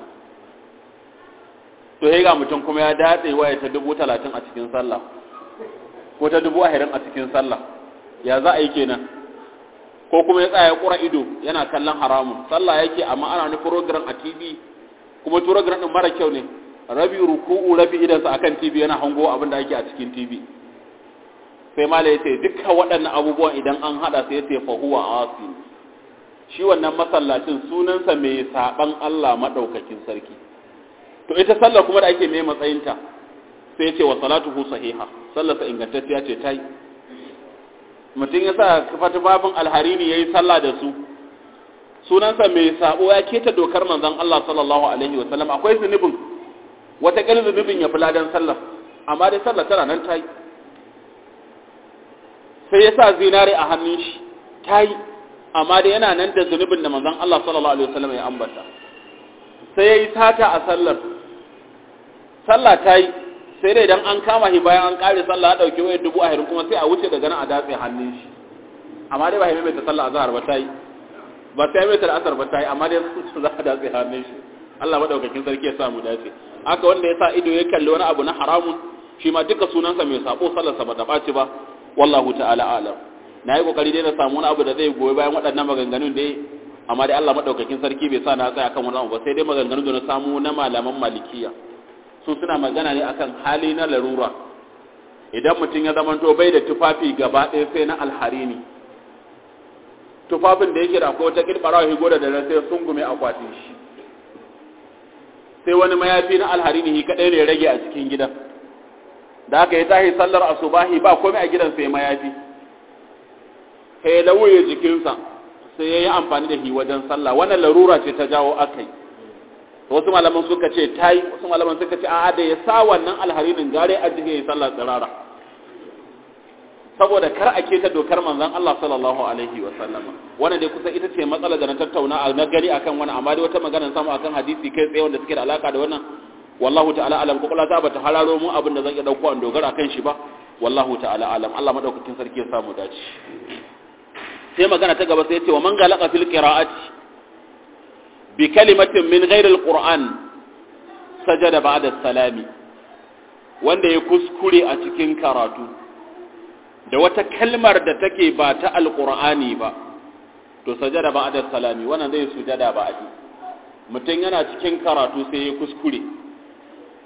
to ga mutum kuma ya datse waya ta dubu talatin a cikin sallah ko ta dubu ahirin a cikin sallah ya za a yi kenan ko kuma ya tsaya kura ido yana kallon haramun sallah yake amma ana ni program a tv kuma program din mara kyau ne rabi ruku'u rabi idansa akan tv yana hango abin da ake a cikin tv sai mala ya ce dukkan waɗannan abubuwan idan an haɗa sai ya ce fahuwa asi shi wannan masallacin sunansa mai saɓan Allah maɗaukakin sarki to ita sallar kuma da ake mai matsayinta sai ya ce wa salatuhu sahiha sallarsa ingantacciya ce ta yi mutum ya sa kafata babin alharini ya yi sallah da su sunansa mai saɓo ya keta dokar manzon Allah sallallahu alaihi wa sallam akwai zunubin wata ƙilin zunubin ya fi ladan sallar amma dai sallar tana nan ta yi sai ya sa zinare a hannun shi ta yi amma da yana nan da zunubin da manzon Allah sallallahu alaihi wasallam ya ambata sai ya yi sata a sallar sallah ta yi sai dai idan an kama shi bayan an kare sallah ya dauki wayar dubu ahirin kuma sai a wuce daga nan a datse hannun shi amma dai ba ya mai ta sallah azhar ba ta yi ba sai mai ta asar ba ta yi amma dai su za a datse hannun shi Allah madaukakin sarki ya sa mu dace haka wanda ya sa ido ya kalli wani abu na haramun shi ma duka sunansa mai sabo sallarsa ba ta ɓaci ba wallahu ta'ala alam na yi kokari dai na samu wani abu da zai goyi bayan waɗannan maganganun dai amma dai Allah madaukakin sarki bai sa na tsaya kan wani abu ba sai dai maganganun da na samu na malaman malikiya su suna magana ne akan hali na larura idan mutum ya zamanto bai da tufafi gaba ɗaya sai na alharini tufafin da yake da akwai wata kirɓarawa higo da dare sai sun gume akwatin shi sai wani mayafi na alharini shi kaɗai ne rage a cikin gidan da aka yi tahi sallar asubahi ba komai a gidan sai mayafi sai ya lauye jikinsa sai ya yi amfani da shi wajen sallah wannan larura ce ta jawo aka yi wasu malaman suka ce ta yi wasu malaman suka ce a'a da ya sa wannan alharinin gare a jikin ya yi sallah tsirara saboda kar a keta dokar manzon Allah sallallahu alaihi wa sallama wannan dai kusa ita ce matsala da na tattauna na gani akan wannan amma dai wata magana samu akan hadisi kai tsaye wanda suke da alaka da wannan wallahu ta'ala alam kokula ta bata hararo mu abin da zan iya dauko an dogara kan shi ba wallahu ta'ala alam Allah madaukakin sarki ya samu dace sai magana ta gaba sai ya ce wa man galaka fil qira'ati bi kalimatin min ghairi alquran sajada ba'da salami wanda ya kuskure a cikin karatu da wata kalmar da take ba ta alqur'ani ba to sajada ba'da salami wannan zai sujada ba'di mutum yana cikin karatu sai ya kuskure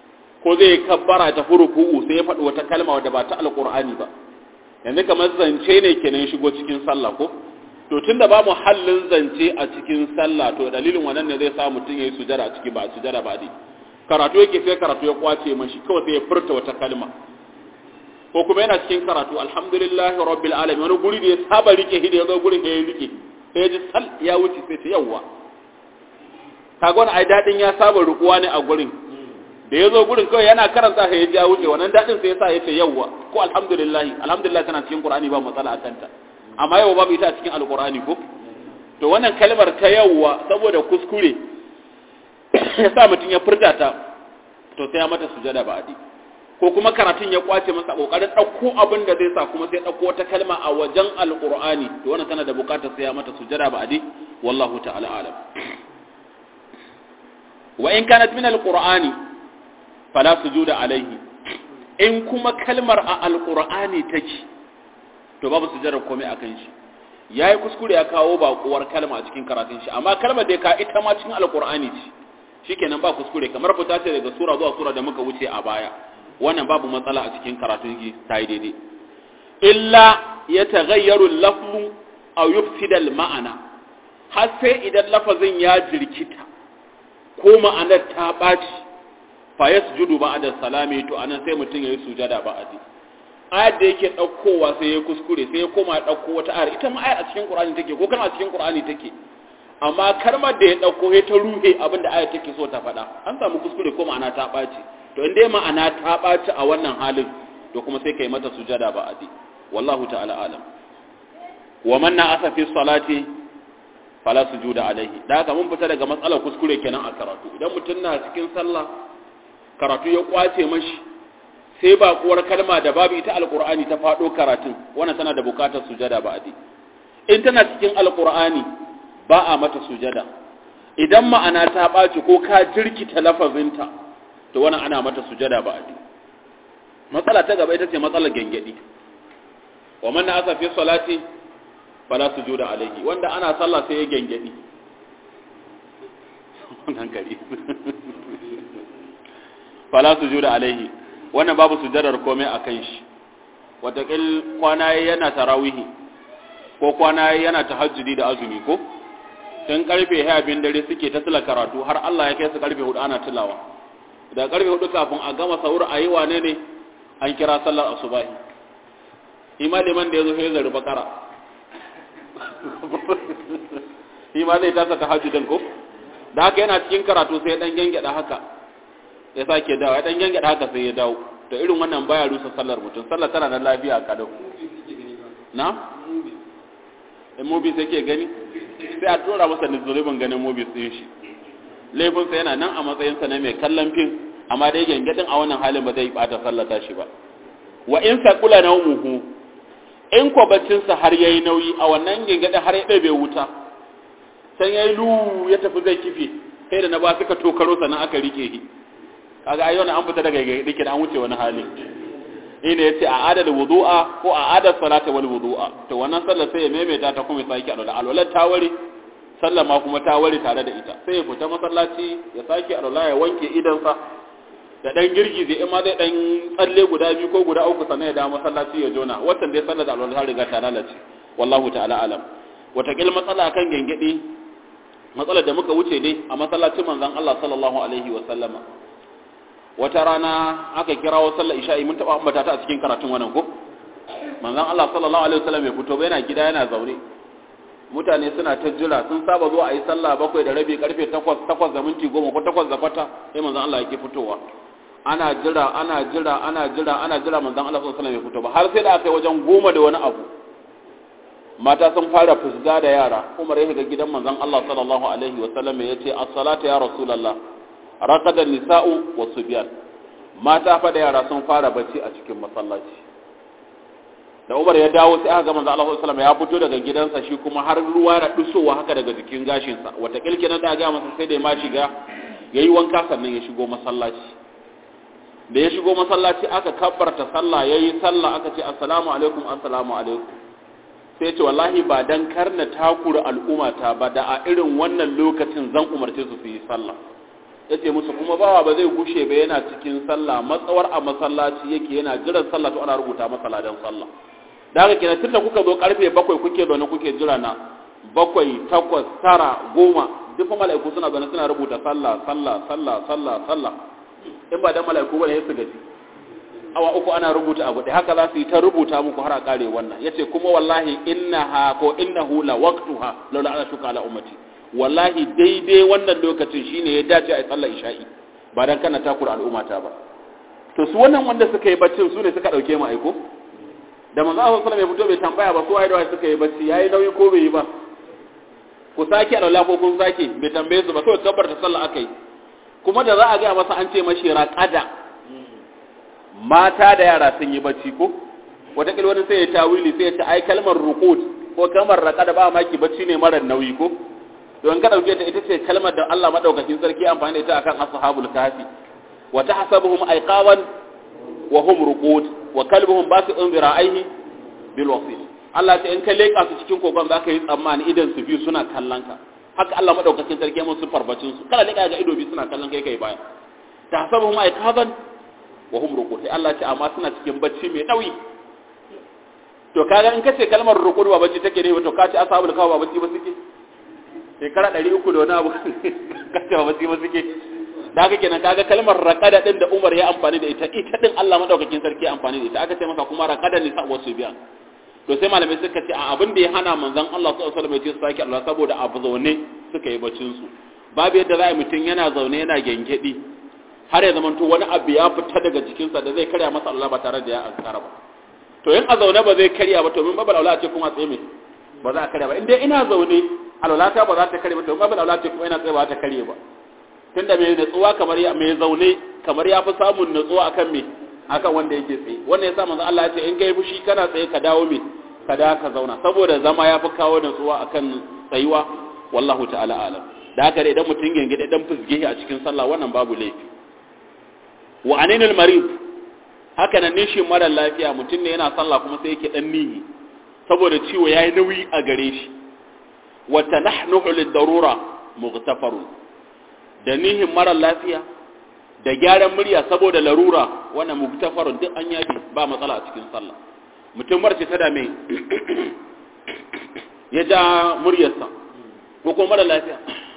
ko zai kabbara ta furuku sai ya faɗi wata kalma wadda ba ta alqur'ani ba yanzu kamar zance ne kenan shigo cikin sallah ko to tunda ba mu hallin zance a cikin sallah to dalilin wannan ne zai sa mutum yayi sujada a ciki ba sujada ba dai karatu yake sai karatu ya kwace mashi kawai sai ya furta wata kalma ko kuma yana cikin karatu alhamdulillahi rabbil alamin wani guri da ya saba rike hidi ya zo gurin ya rike sai ji sal ya wuce sai ta yawa kaga wani ai dadin ya saba rukuwa ne a gurin da ya zo gurin kawai yana karanta sai ya ji ya wuce wannan dadin sai ya sa ya ce yawa ko alhamdulillah alhamdulillah tana cikin qur'ani ba matsala a kanta amma yau babu ita a cikin alqur'ani ko to wannan kalmar ta yawa saboda kuskure ya sa mutum ya furta ta to sai ya mata sujada ba adi ko kuma karatun ya kwace masa kokarin dauko abin da zai sa kuma sai dauko wata kalma a wajen alqur'ani to wannan tana da bukatar sai ya mata sujada ba adi wallahu ta'ala alam wa in kanat min alqur'ani fala sujuda alaihi in kuma kalmar a alqur'ani take to babu sujada komai akan shi yayi kuskure ya kawo bakuwar kalma a cikin karatun shi amma kalmar da ka ita ma cikin alqur'ani ce shikenan ba kuskure kamar fita ce daga sura zuwa sura da muka wuce a baya wannan babu matsala a cikin karatun shi ta yi daidai illa ya taghayyaru lafzu aw yufsida al-ma'ana har sai idan lafazin ya jirkita ko ma'anar ta baci fa yasjudu ba'da salami to anan sai mutum yayi sujada ba'di ayar da yake daukowa sai ya kuskure sai ya koma dauko wata ayar ita ma ayar a cikin Qur'ani take ko kana a cikin Qur'ani take amma kalmar da ya ɗauko ya ta ruhe abin da aya take so ta faɗa an samu kuskure ko ma'ana ta ɓaci to in dai ma'ana ta ɓaci a wannan halin to kuma sai kai mata sujada ba adi wallahu ta'ala alam wa man na asa fi salati fala sujuda alaihi da haka mun fita daga matsalar kuskure kenan a karatu idan mutum na cikin sallah karatu ya kwace mashi sai ba kuwar kalma da babu ita alqur'ani ta faɗo karatun wannan tana da bukatar sujada ba adi in tana cikin alqur'ani ba a mata sujada idan ma'ana ta ɓaci ko ka jirkita lafazinta to wannan ana mata sujada ba adi matsala ta gaba ita ce matsalar gengedi wa man na asa fi salati fala sujuda alaihi wanda ana sallah sai ya gengedi wannan kari fala sujuda alaihi wannan babu sujadar komai akan shi watakil kwana yana tarawihi ko kwana yana tahajjudi da azumi ko tun karfe abin dare suke ta tila karatu har Allah ya kai su karfe hudu ana tilawa da karfe hudu kafin a gama sahur a yi wane ne an kira sallar asubahi ima liman da ya zo ya zari bakara ima zai tasa ta hajjudan ko da haka yana cikin karatu sai dan gengeda haka ya sake dawo ya dan gengeda haka sai ya dawo to irin wannan baya rusa sallar mutum sallar tana da lafiya kadau na in mobi sai ke gani sai a tura masa nizulubin ganin mobi ɗin shi laifinsa yana nan a matsayinsa na mai kallon fim amma dai gangadin a wannan halin ba zai bata sallata shi ba wa in saqula nawmuhu in ko baccinsa har yayi nauyi a wannan gangadin har ya ɗabe wuta san yayi lu ya tafi zai kife sai da na ba suka tokaro sannan aka rike shi kaga ai wannan an fita daga gangadin an wuce wani hali ina yace a adal wudu'a ko a adal salata wal wudu'a to wannan sallar sai ya maimaita ta kuma sai ki alwala alwala ta ware sallar ma kuma ta ware tare da ita sai ya fita masallaci ya sake alwala ya wanke idan sa da dan girgize in ma zai dan tsalle guda biyu ko guda uku sannan ya dawo masallaci ya jona wannan dai sallar da alwala ta riga ta lalace wallahu ta'ala alam watakil matsala kan gengedi matsalar da muka wuce dai a masallacin manzon Allah sallallahu alaihi wa sallama wata rana aka kirawo sallar isha'i mun taba ambata ta a cikin karatun wannan ko manzon Allah sallallahu alaihi wasallam ya fito ba yana gida yana zaure mutane suna ta jira sun saba zuwa ayi sallah bakwai da rabi karfe 8 8 da minti 10 ko 8 da kwata sai manzon Allah yake fitowa ana jira ana jira ana jira ana jira manzon Allah sallallahu alaihi wasallam ya fito ba har sai da aka yi wajen goma da wani abu mata sun fara fusga da yara Umar ya shiga gidan manzon Allah sallallahu alaihi wasallam ya ce as-salatu ya rasulullah raqadan nisa'u wa subyan mata fa da yara sun fara bacci a cikin masallaci da Umar ya dawo sai aka ga manzo Allah sallallahu alaihi ya fito daga gidansa shi kuma har ruwa da dusowa haka daga jikin gashin sa wata kilke nan da ga masa sai da ma shiga yayi wanka sannan ya shigo masallaci da ya shigo masallaci aka kabbarta sallah yayi sallah aka ce assalamu alaikum assalamu alaikum sai ya ce wallahi ba dan karna takura al'ummata ba da a irin wannan lokacin zan umarce su su yi sallah yace musu kuma bawa ba zai gushe ba yana cikin sallah matsawar a masallaci yake yana jiran sallah to ana rubuta masa ladan sallah da haka kenan tunda kuka zo karfe bakwai kuke zaune kuke jira na bakwai takwas tara goma duk mala'iku suna zaune suna rubuta sallah sallah sallah sallah sallah in ba dan mala'iku bane su gaji awa uku ana rubuta abu da haka za su yi ta rubuta muku har a kare wannan yace kuma wallahi innaha ko innahu la waqtuha laula ana shuka ala ummati wallahi daidai wannan lokacin shine ya dace a sallar isha'i ba dan kana takura al'ummata ba to su wannan wanda suka yi baccin su ne suka dauke mu aiko da manzo Allah sallallahu alaihi wasallam ya fito bai tambaya ba ko ai da wai suka yi bacci yayi nauyi ko bai yi ba ku sake alwala ko kun sake bai tambaye su ba kawai kabbar ta sallah akai kuma da za a ga masa an ce mashi raqada mata da yara sun yi bacci ko wata wani sai ya tawili sai ya ce ai kalmar ruqud ko kalmar raqada ba maki bacci ne mara nauyi ko don ka dauke ta ita ce kalmar da Allah madaukakin sarki amfani da ita akan ashabul kahfi wa tahsabuhum ayqawan wa hum ruqud wa kalbuhum basi'un zira'ihi bil wasil Allah ta in ka leka su cikin kogon zaka yi tsammani idan su biyu suna kallon ka haka Allah madaukakin sarki ya musu farbacin su kana leka ga ido biyu suna kallon kai kai baya tahsabuhum ayqawan wa hum ruqud sai Allah ce amma suna cikin bacci mai nauyi to kaga in kace kalmar ruqud ba bacci take ne to ka ce ashabul kahfi ba bacci ba suke shekara ɗari uku da wani abu kace ba bacci ba suke da haka kenan kaga kalmar raqada din da Umar ya amfani da ita ita din Allah madaukakin sarki ya amfani da ita aka ce masa kuma raqada ne sa wasu biya to sai malamai suka ce a abin da ya hana manzon Allah sallallahu alaihi wasallam ya ce sake Allah saboda abu zaune suka yi bacin su babu yadda za a mutum yana zaune yana gengedi har ya zamanto wani abu ya fita daga jikinsa da zai karya masa Allah ba tare da ya azkara ba to in a zaune ba zai karya ba to min babal aula ce kuma tsaye me ba za a karya ba in dai ina zaune alwalata ba za ta karya ba to babal aula ce kuma ina tsaye ba ta karya ba tunda mai natsuwa kamar ya mai zaune kamar ya fi samun natsuwa akan me akan wanda yake tsaye wannan yasa manzo Allah ya ce in kai fushi kana tsaye ka dawo me ka da ka zauna saboda zama ya fi kawo natsuwa akan tsayuwa wallahu ta'ala alam da haka idan mutum gengede dan fusgehi a cikin sallah wannan babu laifi wa aninul marid haka nan nishin mara lafiya mutum ne yana sallah kuma sai yake dan nihi saboda ciwo yayi nauyi a gare shi wa tanahnuhu lid-darura mughtafarun da nihin mara lafiya da gyaran murya saboda larura wannan mugtafarun duk an yafi ba matsala a cikin sallah mutum marce ta dame ya ja muryarsa ko kuma mara lafiya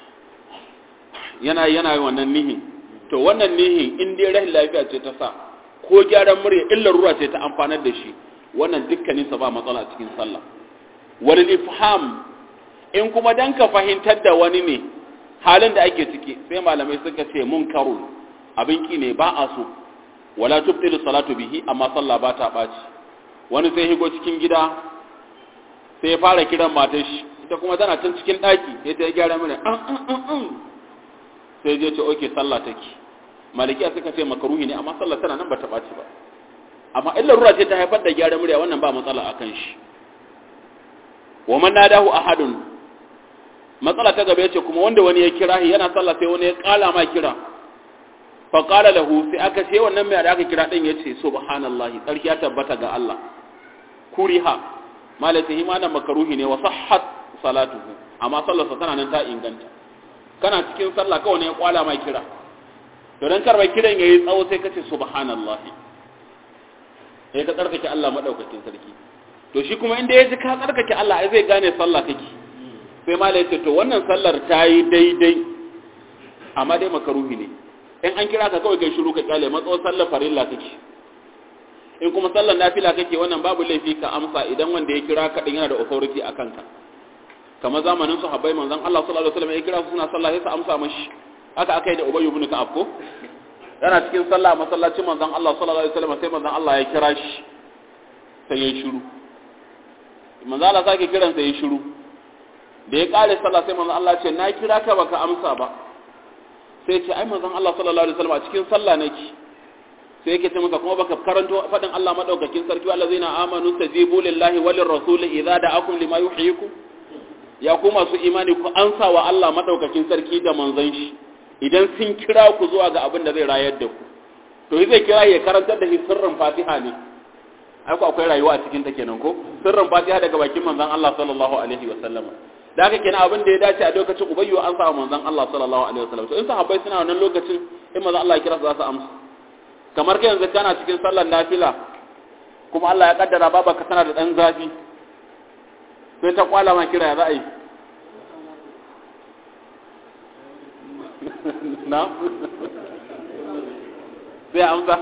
yana yana wannan nihin to wannan nihin in dai rahin lafiya ce ta sa ko gyaran murya in larura ce ta amfanar da shi wannan dukkaninsa ba matsala a cikin sallah wal ifham in kuma dan ka fahimtar da wani ne halin da ake ciki sai malamai suka ce munkaru abin ki ne ba a so wala tubtilu salatu bihi amma sallah ba ta baci wani sai higo cikin gida sai ya fara kiran matar shi ita kuma tana can cikin daki sai ta gyara mana an an an an sai je ce oke sallah take malikiya suka ce makaruhi ne amma sallah tana nan ba ta baci ba amma illa ruwa ce ta haifar da gyara murya wannan ba matsala akan shi wa man nadahu ahadun matsala ta gaba yace kuma wanda wani ya kira shi yana sallah sai wani ya kala ma kira fa qala lahu sai aka ce wannan mai da aka kira din yace subhanallahi sarki ya tabbata ga Allah kuriha malaka himana makaruhi ne wa sahhat salatuhu amma sallarsa tana nan ta inganta kana cikin sallah kawai ne ya kwala ma kira to dan karba kiran yayi tsawo sai kace subhanallahi sai ka tsarkake Allah madaukakin sarki to shi kuma inda ya ji ka tsarkake Allah ai zai gane sallah kake sai mala ya ce to wannan sallar ta yi daidai amma dai makaruhi ne in an kira ka kawai kai shiru ka kyale matso sallar farilla kake in kuma sallar nafila kake wannan babu laifi ka amsa idan wanda ya kira ka din yana da authority a kanka kamar zamanin sahabbai manzon Allah sallallahu alaihi wasallam ya kira su suna sallah sai su amsa mashi haka aka yi da Ubay ibn Ka'ab ko yana cikin sallah masallacin manzon Allah sallallahu alaihi wasallam sai manzon Allah ya kira shi sai ya shiru manzon Allah sake kiran sai ya shiru da ya kare sallah sai manzon Allah ce na kira ka baka amsa ba sai ce ai manzon Allah sallallahu alaihi wasallam a cikin sallah nake sai yake ce masa kuma baka karanto fadin Allah madaukakin sarki allazina amanu tajibu lillahi walir rasul idza da'akum lima yuhyikum ya ku masu imani ku ansa wa Allah madaukakin sarki da manzon shi idan sun kira ku zuwa ga abin da zai rayar da ku to zai kira ya karantar da shi sirrin Fatiha ne ai ku akwai rayuwa a cikin ta kenan ko sirrin Fatiha daga bakin manzon Allah sallallahu alaihi wasallama da haka kenan abin da ya dace a lokacin ubayyu an sa manzon Allah sallallahu alaihi wasallam to in sahabbai suna wannan lokacin in manzon Allah ya kira su za su amsa kamar kai yanzu kana cikin sallar nafila kuma Allah ya kaddara baba ka tana da dan zafi sai ta kwala ma kira ya za a yi na sai amsa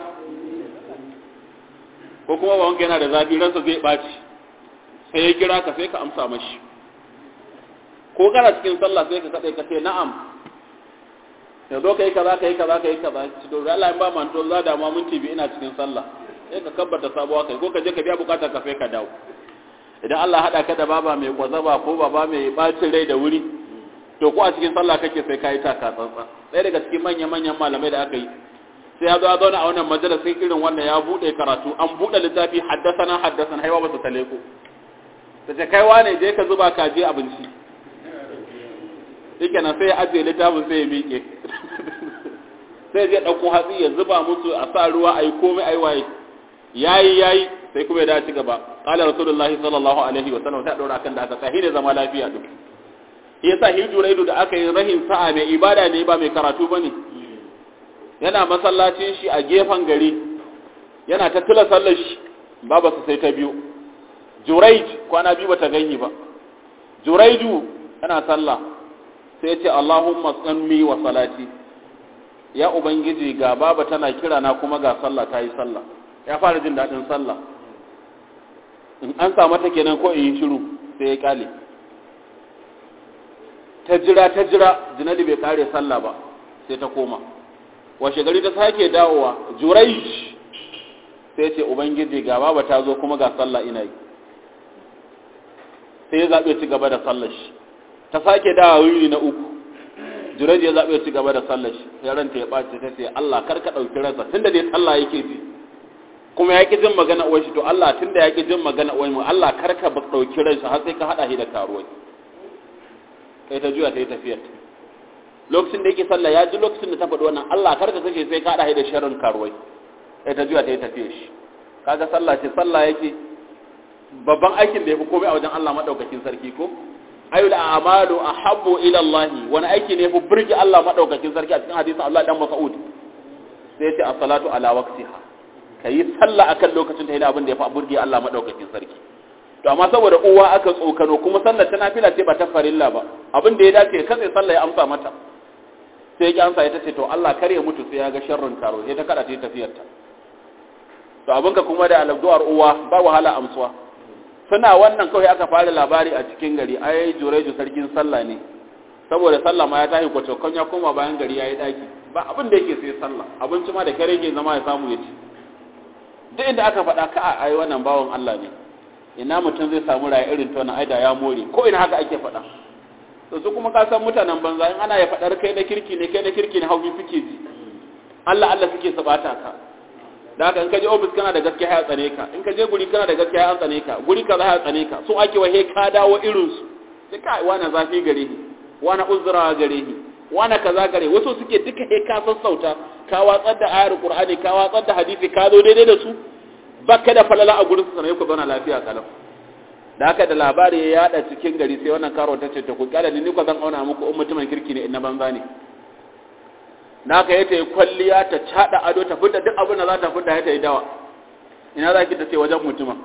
ko kuma ba wanka yana da zafi ransa zai ɓaci sai ya kira ka sai ka amsa mashi ko kana cikin sallah sai ka kaɗai ka ce na'am ya zo ka yi kaza ka yi kaza ka yi kaza ci to Allah in ba man to za da ma minti biyu ina cikin sallah sai ka kabbata sabuwa kai ko ka je ka biya bukatar ka sai ka dawo idan Allah hada ka da baba mai kwazaba ko baba mai bacin rai da wuri to ko a cikin sallah kake sai ka yi taka tsantsa ɗaya daga cikin manyan manyan malamai da aka yi sai ya zo ya zauna a wannan majalisin irin wannan ya bude karatu an bude littafi haddasana haddasana haiwa ba su tale ku ta ce kaiwa ne je ka zuba kaji abinci yake nan sai ya ajiye littafin sai ya miƙe sai zai ɗauko hatsi ya zuba musu a sa ruwa a yi komai a yi waye yayi yayi sai kuma ya dace gaba qala rasulullahi sallallahu alaihi wa sallam ta daura kan da aka sahi ne zama lafiya duk yasa hijuraidu da aka yi rahim sa'a mai ibada ne ba mai karatu bane yana masallacin shi a gefen gari yana ta tula sallar shi baba su sai ta biyu juraij kwana biyu bata ganyi ba juraidu yana sallah sai ya ce Allahumma tsanmi wa salati ya ubangiji ga baba tana kira na kuma ga sallah ta yi sallah ya fara jin daɗin sallah in an samu ta kenan ko in yi shiru sai ya kyale ta jira ta jira jinadi bai kare sallah ba sai ta koma washe gari ta sake dawowa jurai sai ce ubangiji ga baba ta zo kuma ga sallah ina yi sai ya zaɓe ci gaba da sallar shi ta sake dawa wuri na uku jurai ya zaɓe ci gaba da sallar shi sai ranta ya ɓace ta ce Allah kar ka ɗauki ransa tunda dai sallah yake ji kuma ya ƙi jin magana uwar shi to Allah tunda ya ƙi jin magana uwar mu Allah kar ka ɗauki ransa har sai ka haɗa shi da karuwai kai ta juya ta yi tafiyar lokacin da yake sallah ya ji lokacin da ta faɗi wannan Allah kar ka kashe sai ka haɗa shi da sharrin karuwai kai ta juya ta yi tafiyar shi kaga sallah ce sallah yake babban aikin da ya fi komai a wajen Allah madaukakin sarki ko ayyul a'malu ahabbu ila Allah wani aiki ne fi burge Allah madaukakin sarki a cikin hadisin Allah dan Mas'ud sai ya ce as-salatu ala waqtiha kai sallah akan lokacin ta yana abin da ya fi burge Allah madaukakin sarki to amma saboda uwa aka tsokano kuma sallar ta nafila ce ba ta farilla ba abin da ya dace katse sallah ya amsa mata sai ya amsa ita ce to Allah kare mutu sai ya ga sharrin karo sai ta kada ta tafiyar ta to abinka kuma da alabduwar uwa ba wahala amsuwa suna wannan kawai aka fara labari a cikin gari ai jureju sarkin sallah ne saboda sallah ma ya tashi kwacokon ya koma bayan gari ya yi daki ba abin da yake sai sallah abinci ma da kare ke zama ya samu ya ci duk inda aka faɗa ka ai wannan bawan Allah ne ina mutum zai samu raya irin ta wannan aida ya more ko ina haka ake faɗa to su kuma ka san mutanen banza in ana ya faɗar kai na kirki ne kai na kirki ne hauki suke ji Allah Allah suke sabata ka da haka in ka je ofis kana da gaskiya ya tsane ka in ka je guri kana da gaskiya ya tsane ka guri kaza ya tsane ka so ake wahe ka dawo irin su sai kai wani zafi gare ni wani uzura gare ni wani kaza gare wasu suke duka he ka sassauta ka watsar da ayar qur'ani ka watsar da hadisi ka zo daidai da su baka da falala a gurin su sanai ku zauna lafiya kalau da haka da labari ya yada cikin gari sai wannan karo ta ce ta ku kyale ni ni ko zan auna muku in mutumin kirki ne in na banza ne na ka yi ta yi kwalliya ta caɗa ado ta fita duk abin da za ta fita ya ta yi dawa ina za ki ta ce wajen mutuma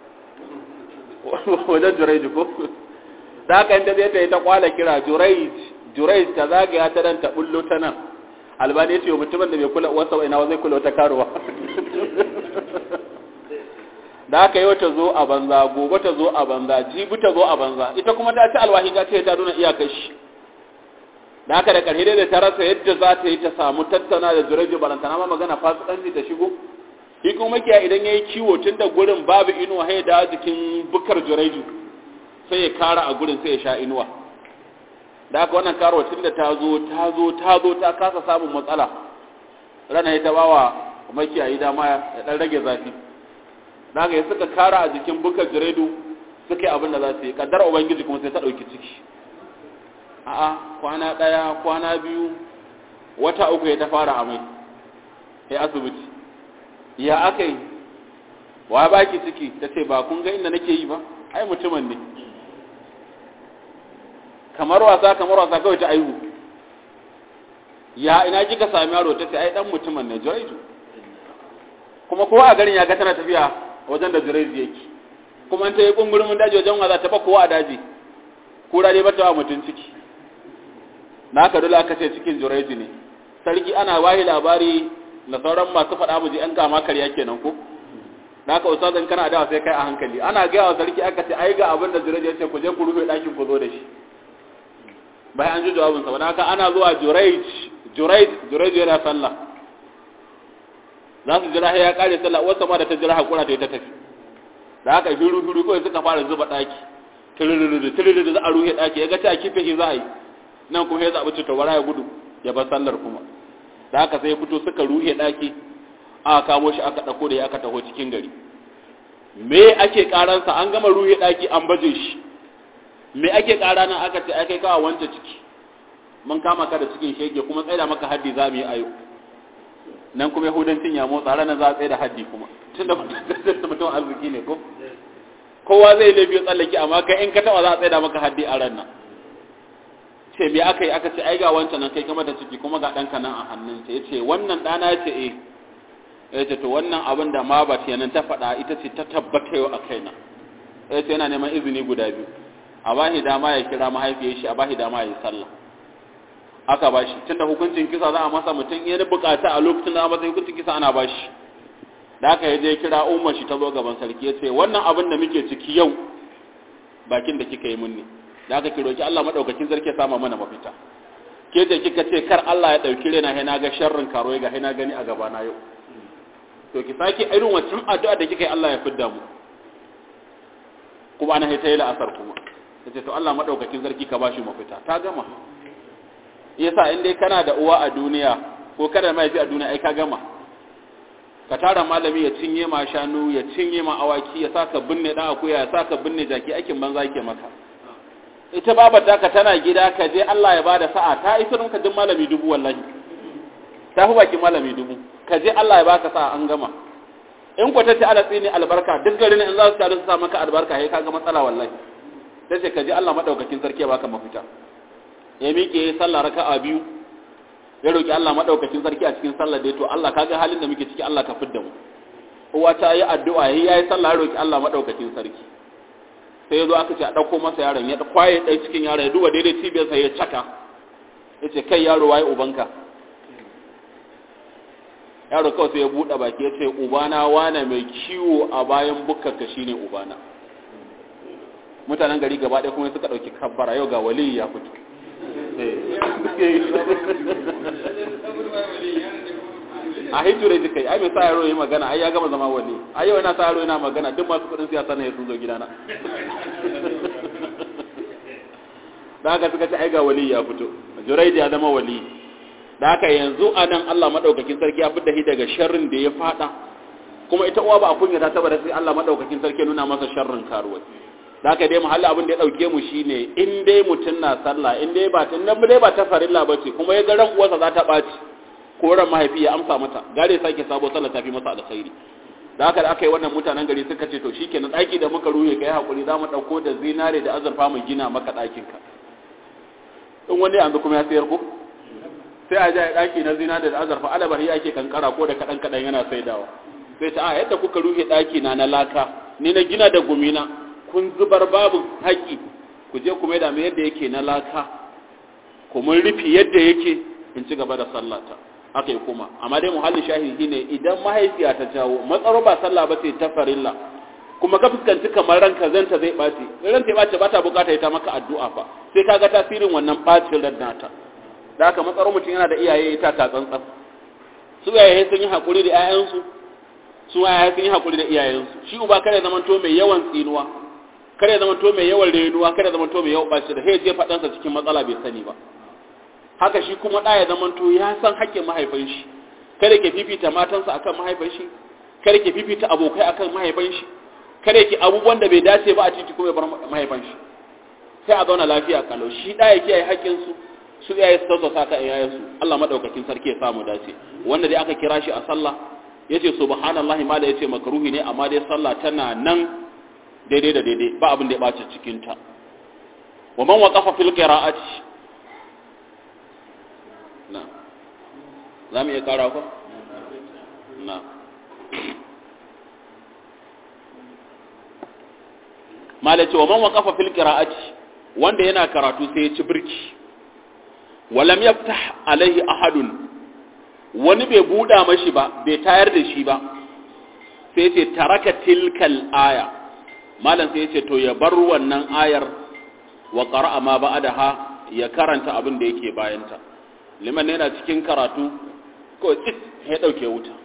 wajen juraiji ko da haka inda zai ta yi ta kwala kira juraiji juraiji ta zagaya ta nan ta bullo ta nan albani ya ce wa mutumin da bai kula wasa ina zai kula wata karuwa da haka yau ta zo a banza gobe ta zo a banza jibi ta zo a banza ita kuma ta ci alwahi ta ce ta nuna iyakar shi da haka da ƙarfi da ta rasa yadda za ta yi ta samu tattauna da zuraji balantana ma magana fasikanci ta shigo shi kuma makiya idan ya yi kiwo tun da gurin babu inuwa sai da jikin bukar zuraji sai ya kara a gurin sai ya sha inuwa da haka wannan karo tun da ta zo ta zo ta zo ta kasa samun matsala rana ya ta bawa makiyayi dama ya dan rage zafi da haka ya suka kara a jikin bukar zuraidu suka yi abin da za su yi kaddar ubangiji kuma sai ta ɗauki ciki a'a kwana ɗaya kwana biyu wata uku ya ta fara amai ya asibiti ya aka yi wa baki ciki ta ce ba kun ga inda nake yi ba ai mutumin ne kamar wasa kamar wasa kawai ta aihu ya ina kika sami yaro ta ce ai dan mutumin ne juraiju kuma kowa a garin ya ga tana tafiya wajen da juraiju yake kuma ta yi kungurumin daji wajen waza ta fa kowa a daji kura dai bata wa mutum ciki na haka dole aka ce cikin juraiju ne sarki ana wahi labari na sauran masu faɗa mu ji an kama karya kenan ko da haka ustazin kana dawa sai kai a hankali ana gaya wa sarki aka ce ai ga abin da juraiju ya ce ku je ku rufe ɗakin ku zo da shi bayan an ji jawabinsa wani haka ana zuwa juraij juraij juraij yana sallah za su jira ya kare sallah wasu ma da ta jira hakura ta yi ta tafi da haka hiru hiru kawai suka fara zuba daki tililili tililili za a ruhe daki ya ga ta kife shi za a yi nan kuma ya zaɓi cutawara ya gudu ya bar sallar kuma da haka sai ya fito suka ruhe daki aka kamo shi aka ɗauko da ya aka taho cikin gari me ake karansa an gama ruhe daki an baje shi me ake kara nan aka ce ai kai kawo wance ciki mun kama ka da cikin shege kuma tsaida maka haddi za mu yi ayo nan kuma yahudancin ya motsa ranar za a tsaye da haddi kuma tun da mutum arziki ne ko kowa zai laifi tsallake amma kai in ka taba za a tsaida maka haddi a ran nan ce me aka yi aka ce ai ga wancan nan kai kama da ciki kuma ga ɗanka nan a hannunsa ya ce wannan ɗana ya ce eh ya ce to wannan abin da ma ba nan ta faɗa ita ce ta tabbata yau a kaina ya ce yana neman izini guda biyu a bashi dama ya kira mahaifiyar shi a bashi dama ya yi sallah aka bashi tunda hukuncin kisa za a masa mutum ya ni bukata a lokacin da a masa hukuncin kisa ana bashi da aka yi je kira umar shi ta zo gaban sarki ya ce wannan abin da muke ciki yau bakin da kika yi mun ne da aka kiroki Allah madaukakin sarki ya sama mana mafita ke da kika ce kar Allah ya dauki rena sai na ga sharrin karo ga sai na gani a gaba na yau to ki saki irin wancan addu'a da kika yi Allah ya fidda mu kuma ana haita yi la'asar kuma ta to Allah maɗaukakin sarki ka bashi mafita ta gama yasa in dai kana da uwa a duniya ko kana da mahaifi a duniya ai ka gama ka tara malami ya cinye ma shanu ya cinye ma awaki ya saka binne dan akuya ya saka binne jaki aikin banza yake maka ita babar ka tana gida ka je Allah ya bada sa'a ta isa ka duk malami dubu wallahi ta fi baki malami dubu ka je Allah ya baka sa'a an gama in ku tace ala tsini albarka duk garin in za su taru su sa maka albarka sai kaga matsala wallahi tace ka je Allah madaukakin sarki ya baka mafita ya miƙe sallah raka'a biyu ya roki Allah madaukakin sarki a cikin sallar da to Allah kaga halin da muke ciki Allah ka fidda mu uwa ta yi addu'a yayi yayi sallah ya roki Allah madaukakin sarki sai ya zo aka ce a ɗauko masa yaron ya kwaye ɗai cikin yaron ya duba daidai cibiyarsa ya caka ya ce kai yaro waye ubanka yaro kawai sai ya buɗe baki ya ce ubana wane mai kiwo a bayan bukkarka shine ubana mutanen gari gaba ɗaya kuma suka ɗauki kabbara yau ga wali ya fito a hitu da kai ai mai sa yaro yi magana ai ya gama zama wali ai yau yana sa yaro yana magana duk masu kudin siyasa ne sun zo gidana da haka suka ce ai ga wali ya fito juraidi ya zama wali da haka yanzu a nan Allah madaukakin sarki ya fitar shi daga sharrin da ya fada kuma ita uwa ba a kunya ta saboda sai Allah madaukakin sarki ya nuna masa sharrin karuwai da haka dai mahalla abin da ya dauke mu shine in dai mutun na sallah in dai ba tun nan dai ba ta farilla bace kuma ya ga ran uwarsa za ta baci ko ran mahaifi ya amsa mata gare sake sabo sallah tafi masa alkhairi da haka da aka yi wannan mutanen gari suka ce to shikenan daki da muka ruhe kai hakuri za mu dauko da zinare da azurfa mu gina maka dakin ka in wani yanzu kuma ya sayar ko sai a ja daki na zinare da azurfa alabahi ake kankara ko da kadan kadan yana saidawa sai ta a yadda kuka ruhe daki na na laka ni na gina da gumina kun zubar babu haƙi ku je ku maida mai yadda yake na laka ku mun rufi yadda yake in ci gaba da sallata aka yi kuma amma dai muhallin shahidi ne idan mahaifiya ta jawo matsaro ba sallah ba sai ta farilla kuma ka fuskanci kamar ranka zanta zai ɓaci ranta ya ɓace ba ta bukata ita maka addu'a fa sai ka ga tasirin wannan ɓacin ran nata da haka matsaro mutum yana da iyaye ita ta tsantsan su iyaye sun yi haƙuri da 'ya'yansu su iyaye sun yi haƙuri da iyayensu shi uba kada zaman to mai yawan tsinuwa kada zaman to mai yawan renuwa kada zaman to mai yawan ɓaci da sai je faɗansa cikin matsala bai sani ba haka shi kuma ɗa ya zamanto ya san haƙƙin mahaifin shi kada ke fifita matansa akan mahaifin shi kada ke fifita abokai akan mahaifin shi kada ke abubuwan da bai dace ba a titi kuma ya bar mahaifin shi sai a zauna lafiya kalau shi ɗa ya kiyaye haƙƙin su su iyaye su tausasa ka iyayen su Allah madaukakin sarki ya samu dace wanda dai aka kira shi a sallah yace subhanallahi ma da yace makruhi ne amma dai sallah tana nan daidai da daidai ba abin da ya bace cikin ta wa man waqafa fil qira'ati na zamu iya kara ko na malace wa man waqafa fil qira'ati wanda yana karatu sai ya ci birki walam yaftah alaihi ahadun wani bai buda mashi ba bai tayar da shi ba sai ce taraka tilkal aya malam sai ce to ya bar wannan ayar wa qara'a ma ba'daha ya karanta abin da yake bayanta liman yana cikin karatu ko tsit ya dauke wuta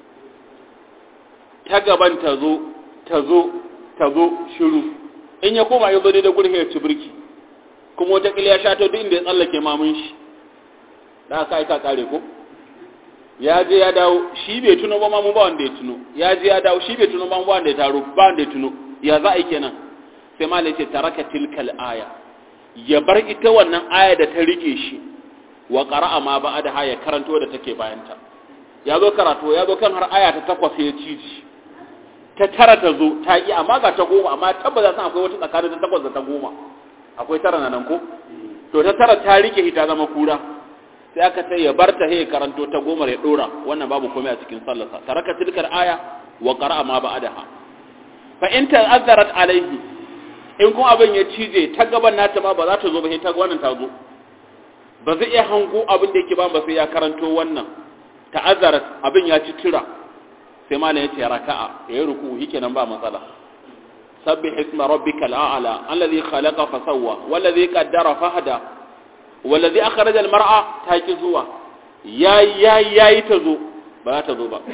ta gaban ta zo ta zo ta zo shiru in ya koma ya zo da gurhe ya ci birki kuma wata kila ya shato duk inda ya tsallake mamun shi da aka aika kare ko ya je ya dawo shi bai tuno ba mamu ba wanda ya tuno ya je ya dawo shi bai tuno ba ba wanda ya taro ba wanda ya tuno ya za a yi kenan sai malai ce taraka tilkal aya ya bar ita wannan aya da ta rike shi wa qara'a ma ba da ya karanto da take bayanta ya zo karatu ya zo kan har aya ta takwas ya ciji ta tara ta zo ta yi amma ga ta goma amma tabbata san akwai wata tsakanin ta takwas da ta goma akwai tara na nan ko to ta tara ta rike ita zama kura sai aka ce ya bar ta he karanto ta goma ya dora wannan babu komai a cikin sallarsa taraka tilkar aya wa qara'a ma ba'daha fa in ta'azzarat alaihi in kuma abin ya cije ta gaban nata ma ba za ta zo ba sai ta wannan ta zo ba zai iya hango abin da yake ba ba sai ya karanto wannan ta'azzarat abin ya ci tira sai malam ya ce raka'a ya yi ruku shikenan ba matsala sabbih isma rabbikal a'la alladhi khalaqa fa sawwa walladhi qaddara fa hada walladhi akhraja al mar'a ta ki zuwa yayi yayi yayi ta zo ba za ta zo ba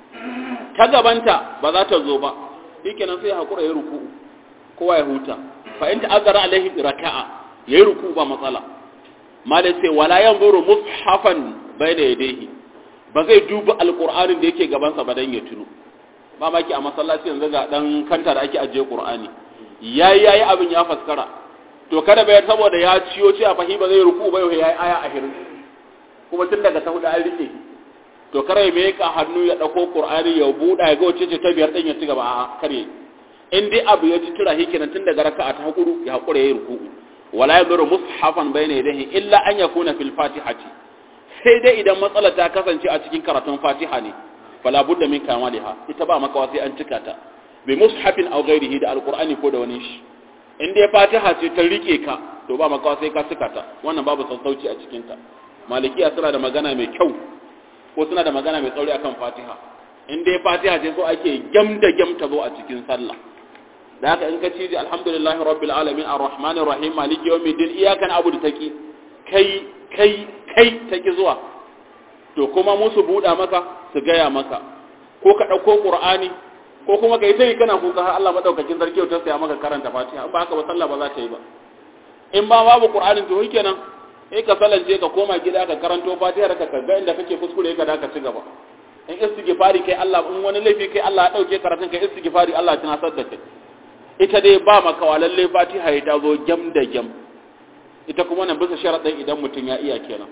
ta gabanta ba za ta zo ba shikenan sai hakura ya ruku kowa ya huta fa in ta'azzara alaihi raka'a ya yi ruku ba matsala malam sai wala yanzuru mushafan bayna yadayhi ba zai duba alkur'anin da yake gabansa ba dan ya tuno ba maki a masallaci yanzu ga dan kanta da ake ajiye qur'ani yayi yayi abin ya faskara to kada bai saboda ya ciyo ce a fahima zai ruku ba yau yayi aya a hirin kuma tun daga sahuda an rike to kare me ka hannu ya dauko qur'ani ya buda ya ga wace ce ta biyar din ya ci gaba a kare in dai abu ya ci tura hikinan tun daga raka'a ta hakuru ya hakura yayi ruku wala yadru mushafan bayna yadayhi illa an yakuna fil fatihati sai dai idan matsala ta kasance a cikin karatun fatiha ne fala budda min kamaliha ita ba makawa sai an cika ta bi mushafin aw ghairihi da alqur'ani ko da wani shi in dai fatiha ce ta rike ka to ba makawa sai ka cika ta wannan babu sassauci a cikin ta malikiya suna da magana mai kyau ko suna da magana mai tsauri akan fatiha in dai fatiha ce so ake gam da gam ta zo a cikin sallah da haka in ka ci alhamdulillahi rabbil alamin arrahmanir rahim maliki yawmiddin iyyaka na'budu taki kai kai kai ta ki zuwa to kuma musu buɗa maka su gaya maka ko ka ɗauko ƙur'ani ko kuma ka yi ta yi kana kuka har Allah maɗaukakin sarki ta saya maka karanta fatiha in ba haka ba sallah ba za ta yi ba in ba babu ƙur'anin to kenan sai ka salance ka koma gida ka karanto fatiha ka ka ga inda kake kuskure ka da ka ci gaba in istighfari kai Allah in wani laifi kai Allah ya ɗauke karatun kai istighfari Allah ya tunasar da kai ita dai ba maka wa lalle fatiha ya ta zo gyam da gyam ita kuma nan bisa sharaɗin idan mutum ya iya kenan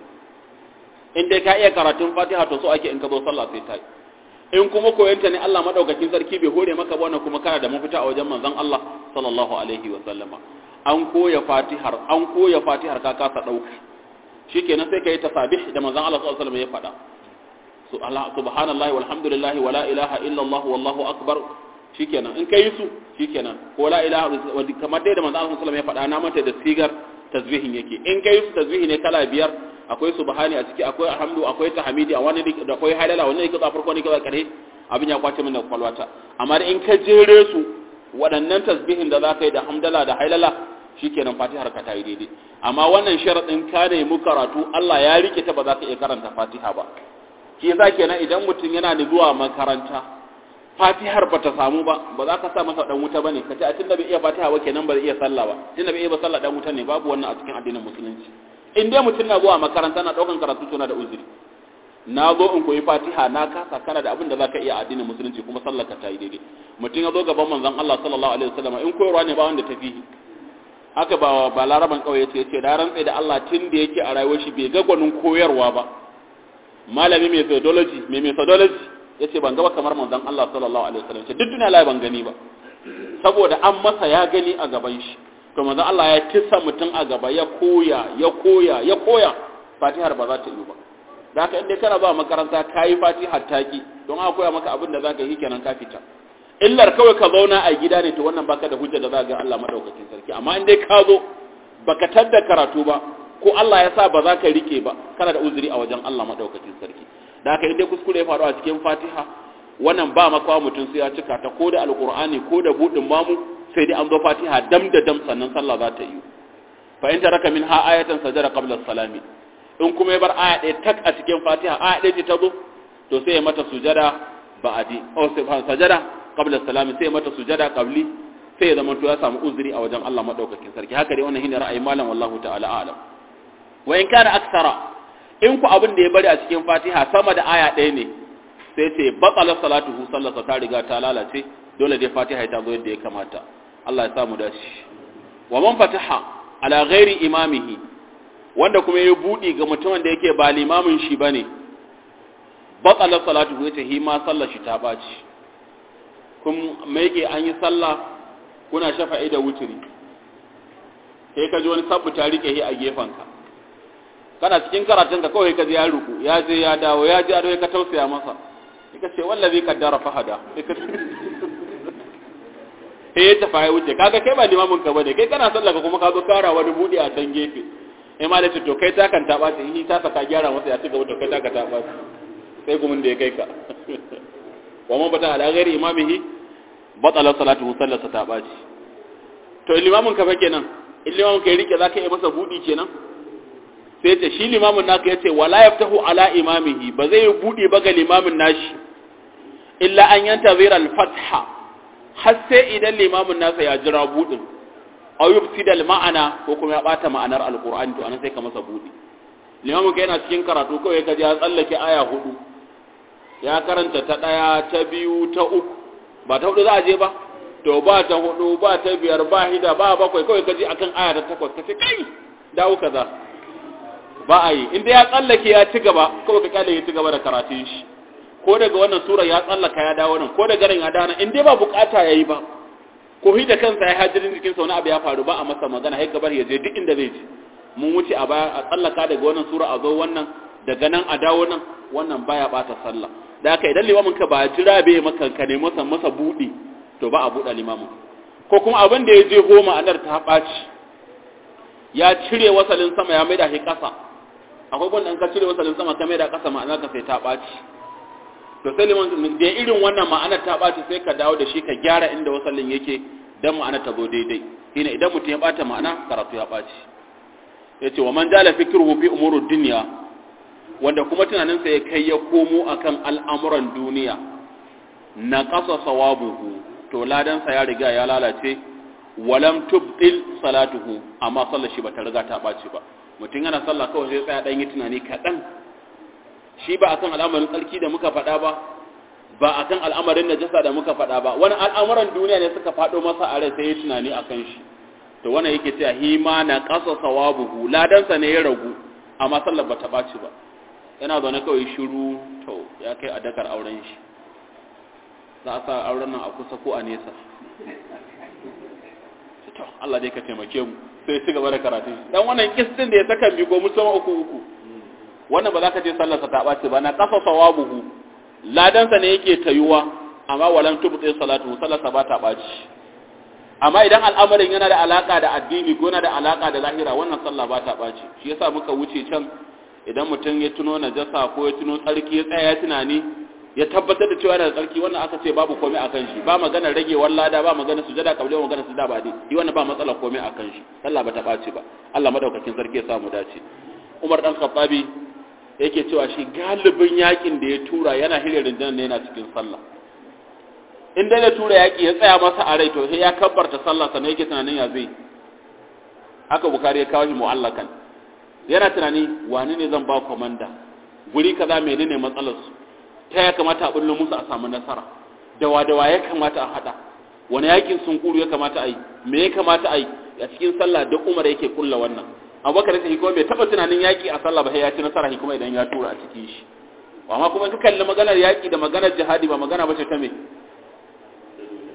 in dai ka iya karatun fatiha to so ake in ka zo sallah sai ta yi in kuma koyanta ne Allah madaukakin sarki bai hore maka ba wannan kuma kana da mafita a wajen manzon Allah sallallahu alaihi wa sallama an koya fatihar an koya fatihar ka kasa dauka shikenan sai kai tasabih da manzon Allah sallallahu alaihi wa sallam ya faɗa subhanallahi walhamdulillahi wala ilaha illallah wallahu akbar shikenan in kai su shikenan ko la ilaha kamar dai da manzon Allah sallallahu alaihi wa sallam ya faɗa na mata da sigar tasbihin yake in kai su tasbihi ne kala biyar akwai subhani a ciki akwai alhamdu akwai tahmidi a wani da akwai halala wani ne kaza farko ne kaza kare abin ya kwace min da kwalwata amma in ka jere su waɗannan tasbihin da zaka yi da hamdala da halala shikenan fatihar ka ta yi daidai amma wannan sharadin ka ne mu karatu Allah ya rike ta ba za ka iya karanta fatiha ba shi yasa kenan idan mutum yana da zuwa makaranta fatihar ba ta samu ba ba za ka sa masa dan wuta bane ka ce a tunda bai iya fatiha ba kenan ba zai iya sallah ba tunda bai iya ba sallah dan wuta ne babu wannan a cikin addinin musulunci in dai mutum na zuwa makaranta na daukan karatu to na da uzuri na zo in koyi fatiha na kasa kana da abin da zaka iya addinin musulunci kuma sallar ka tayi daidai mutum ya zo gaban manzon Allah sallallahu alaihi wasallam in koyarwa ne ba wanda tafi haka ba ba laraban kauye ce yace da rantsa da Allah tun da yake a rayuwar shi bai ga gwanin koyarwa ba malami mai methodology mai methodology yace ban ga ba kamar manzon Allah sallallahu alaihi wasallam ce duk duniya lai ban gani ba saboda an masa ya gani a gaban shi to manzo Allah ya tissa mutum a gaba ya koya ya koya ya koya fatihar ba za ta yi ba da haka inda kana ba makaranta kayi fatihar taki don aka koya maka abin da zaka yi kenan ka fita illar kawai ka zauna a gida ne to wannan baka da hujja da za ga Allah madaukakin sarki amma in dai ka zo baka tadda karatu ba ko Allah ya sa ba za ka rike ba kana da uzuri a wajen Allah madaukakin sarki da haka inda kuskure ya faru a cikin Fatiha wannan ba makawa mutum sai ya cika ta ko da alqur'ani ko da budin mamu sai dai an zo Fatiha dam da dam sannan sallah za ta yi fa in taraka min ha ayatan sajada qabla salami in kuma ya bar aya ɗaya tak a cikin Fatiha aya ɗaya ce ta zo to sai ya mata sujada ba'adi o sai sajada qabla salami sai ya mata sujada qabli sai ya zama to ya samu uzuri a wajen Allah madaukakin sarki haka dai wannan shine ra'ayin malam wallahu ta'ala a'lam wa in kana aksara in ku abin da ya bari a cikin Fatiha sama da aya ɗaya ne sai ce batala salatuhu sallata ta riga ta lalace dole dai Fatiha ta zo yadda ya kamata Allah ya samu dashi wa man fataha ala ghairi imamihi wanda kuma ya budi ga mutumin da yake ba limamin shi bane batala salatuhu yace hi ma sallar shi ta baci kun me yake an yi sallah kuna shafa'i da wuturi sai ka ji wani sabbu ta rike shi a gefanka kana cikin karatun ka kawai ka ji ya ruku ya je ya dawo ya ji ado ka tausaya masa ka ce wallazi kaddara fahada sai ya tafi ya wuce kaga kai ba limamin ka bane kai kana sallah ka kuma ka zo kara wani budi a can gefe eh ma da ce to kai ta kan taba ta yi ta saka gyara masa ya ci gaba to kai ta ka taba sai gumin da ya kai ka wa man bata ala ghairi imamihi batala salatuhu sallata ta baci to limamin ka fa kenan in limamin ka ya rike zaka yi masa budi kenan sai ta shi limamin naka yace wala yaftahu ala imamihi ba zai budi ba ga limamin nashi illa an yantazira al-fatha har sai idan limamin nasa ya jira budin aw yufsida al-ma'ana ko kuma ya bata ma'anar al-qur'ani to anan sai ka masa budi limamin ka yana cikin karatu kawai ka ji ya tsallake aya hudu ya karanta ta daya ta biyu ta uku ba ta hudu za a je ba to ba ta hudu ba ta biyar ba hida ba bakwai kawai ka ji akan aya ta takwas ka ce kai dawo kaza ba a yi inda ya tsallake ya ci gaba kawai ka kyale ya ci gaba da karatun shi ko daga wannan sura ya tsallaka ya dawo nan ko daga nan ya dawo nan in dai ba bukata yayi ba ko hi da kansa ya hajirin jikin sa wani abu ya faru ba a masa magana sai gabar ya je duk inda zai je mun wuce a baya a tsallaka daga wannan sura a zo wannan daga nan a dawo nan wannan baya bata sallah da haka idan limamin ka ba jira bai maka ka ne masa masa budi to ba a buɗe limamin ko kuma abin da ya je goma anar ta ɓaci ya cire wasalin sama ya maida shi ƙasa akwai wanda ka cire wasalin sama ka maida ƙasa ma'ana ka sai ta ɓaci to sai liman da irin wannan ma'ana ta ɓaci sai ka dawo da shi ka gyara inda wasalin yake dan ma'ana ta zo daidai shine idan mutum ya ɓata ma'ana karatu ya ɓaci yace wa man jala fikruhu fi umurud dunya wanda kuma tunaninsa ya kai ya komo akan al'amuran duniya na ƙasa sawabuhu to ladansa ya riga ya lalace walam tubdil salatuhu amma sallar shi bata riga ta ɓaci ba mutum yana sallah kawai sai tsaya ɗan yi tunani kaɗan shi ba akan al'amarin tsarki da muka faɗa ba ba akan al'amarin najasa da muka faɗa ba wani al'amuran duniya ne suka faɗo masa a rai sai ya tunani akan shi to wannan yake cewa hima na ƙasa sawabuhu ladansa ne ya ragu amma sallar bata ɓaci ba yana zaune kawai shiru to ya kai a dakar auren shi za a sa auren nan a kusa ko a nesa to Allah dai ka taimake mu sai ci gaba da karatu dan wannan kistin da ya saka mi go musamman uku uku wannan ba za ka ce sallarsa ta ɓace ba na kafa sawabuhu ladansa ne yake tayuwa amma walan tubti salatu sallarsa ba ta ɓaci amma idan al'amarin yana da alaka da addini ko yana da alaka da lahira wannan sallah ba ta ɓaci shi yasa muka wuce can idan mutum ya tuno najasa ko ya tuno tsarki ya tsaya ya tunani ya tabbatar da cewa yana da tsarki wannan aka ce babu komai akan shi ba magana rage wallada ba magana sujada kabli ba magana sujada ba dai yi wannan ba matsala komai akan shi sallah ba ta ɓaci ba Allah madaukakin sarki ya samu dace Umar dan Khattabi yake cewa shi galibin yakin da ya tura yana hirin rinjinan ne yana cikin sallah in dai ya tura yaki ya tsaya masa a rai to sai ya kabbarta sallah sannan yake tunanin ya zai haka bukari ya kawo shi mu'allakan yana tunani wani ne zan ba komanda guri kaza menene matsalar su ta ya kamata a bullo musu a samu nasara dawa dawa ya kamata a hada wani yakin sunkuru ya kamata a yi me ya kamata a yi a cikin sallah da umar yake kulla wannan abubakar sai kuma bai taba tunanin yaki a sallah ba sai ya ci nasara shi kuma idan ya tura a cikin shi amma kuma ka kalli maganar yaki da maganar jihadi ba magana bace ta me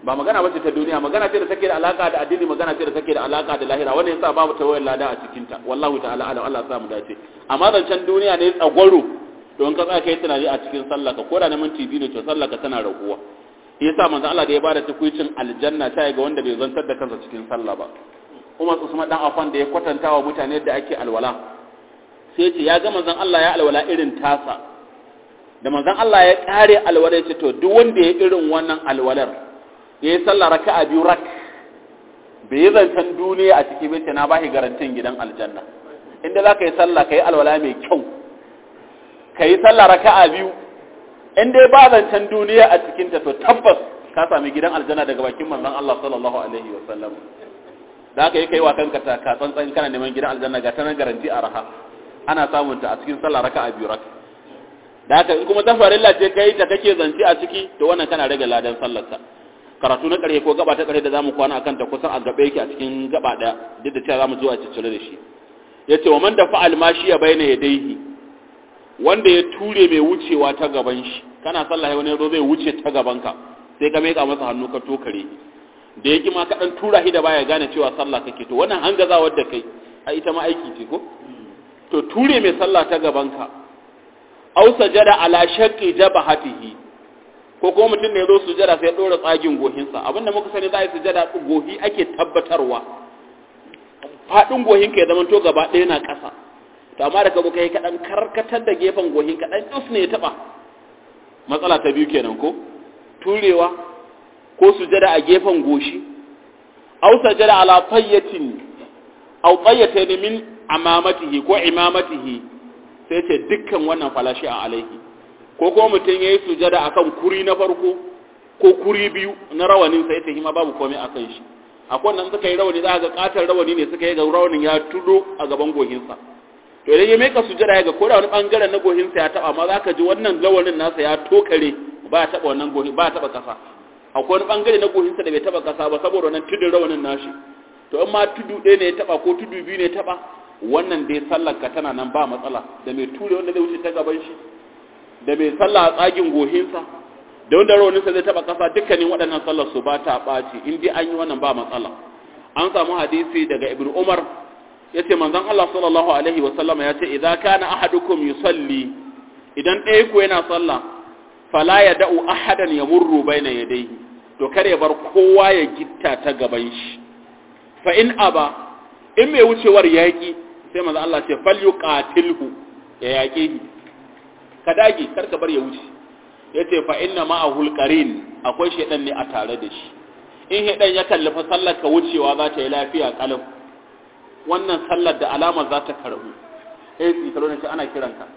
ba magana bace ta duniya magana ce da take da alaka da addini magana ce da take da alaka da lahira wannan yasa babu tawayar lada a cikin ta wallahu ta'ala alam Allah ya sa mu dace amma zancen duniya ne tsagwaro don ka tsaya kai tunani a cikin sallah ka koda na minti biyu ne to sallah ka tana raguwa yasa manzo Allah da ya bada tukuicin aljanna ta ga wanda bai zantar da kansa cikin sallah ba Umar Usman dan Affan da ya kwatanta wa mutane yadda ake alwala sai ce ya ga manzon Allah ya alwala irin tasa da manzon Allah ya kare alwala ya ce to duk wanda ya irin wannan alwalar ya yi sallah raka'a biyu rak bai yi zancen duniya a ciki bai ce na bashi garantin gidan aljanna inda za ka yi sallah ka yi alwala mai kyau ka yi sallah raka'a biyu in dai ba zancen duniya a cikinta to tabbas ka sami gidan aljanna daga bakin manzon Allah sallallahu alaihi wa sallam da aka yi kai wa kanka ta ka tsantsan kana neman gidan aljanna ga tanan garanti a raha ana samun ta a cikin sallah raka'a biyu rak da haka kuma ta farilla ce kai ta kake zance a ciki to wannan kana rage ladan sallarsa karatu na ƙarshe ko gaba ta ƙarshe da zamu kwana akan ta kusan a gabe yake a cikin gaba ɗaya duk da cewa zamu zo a ciccire da shi yace wa man da fa'al mashi ya bayyana yadayhi wanda ya ture mai wucewa ta gaban shi kana sallah wani yazo zai wuce ta gaban ka sai ka meka masa hannu ka tokare da yake ma ka dan tura shi da baya gane cewa sallah kake to wannan hangazawar da kai a ita ma aiki ce ko to ture mai sallah ta gaban ka aw sajada ala shaqqi jabhatihi ko kuma mutum ne zo sujada sai ya dora tsagin gohinsa abinda muka sani za a yi sujada gohi ake tabbatarwa faɗin gohin ka ya zama to gaba ɗaya na ƙasa to amma da kabo kai kaɗan karkatar da gefen gohin kaɗan ɗus ne ya taɓa matsala ta biyu kenan ko turewa ko sujada a gefen goshi aw sajada ala tayyatin aw tayyatayn min amamatihi ko imamatihi sai ce dukkan wannan falashi a alaihi ko kuma mutum ya yi sujada a kan kuri na farko ko kuri biyu na rawanin sai ta hima babu komai a kan shi akwai wannan suka yi rawani za a ga katar rawani ne suka yi ga rawanin ya tudo a gaban gohinsa to idan ya meka sujada ya ga ko da wani bangaren na gohinsa ya taba amma za ka ji wannan rawanin nasa ya tokare ba ya taba wannan gohin ba ya taba kasa akwai wani bangare na gohinsa da bai taba kasa ba saboda wannan tudun rawanin nashi to in ma tudu ɗaya ne ya taba ko tudu biyu ne ya taba wannan dai sallar ka tana nan ba matsala da mai ture wanda zai wuce ta gaban shi da mai sallah a tsagin gohinsa da wanda rawaninsa zai taba kasa dukkanin waɗannan sallar su ba ta ɓaci in dai an yi wannan ba matsala an samu hadisi daga ibn umar ya ce manzon allah sallallahu alaihi wa sallama ya ce idan kana ahadukum yusalli idan ɗaya ku yana sallah fala ya da'u ahadan ya murru baina yadayhi to kar ya bar kowa ya gitta ta gaban shi fa in aba in mai wucewar yaƙi sai manzon allah ce falyuqatilhu ya yaƙe shi ka dage kar ka bar ya wuce yace fa inna ma'ahul qarin akwai shedan ne a tare da shi in shedan ya kallafa sallar ka wucewa za ta yi lafiya kalam wannan sallar da alama za ta karbu eh tsikaro ne ana kiranka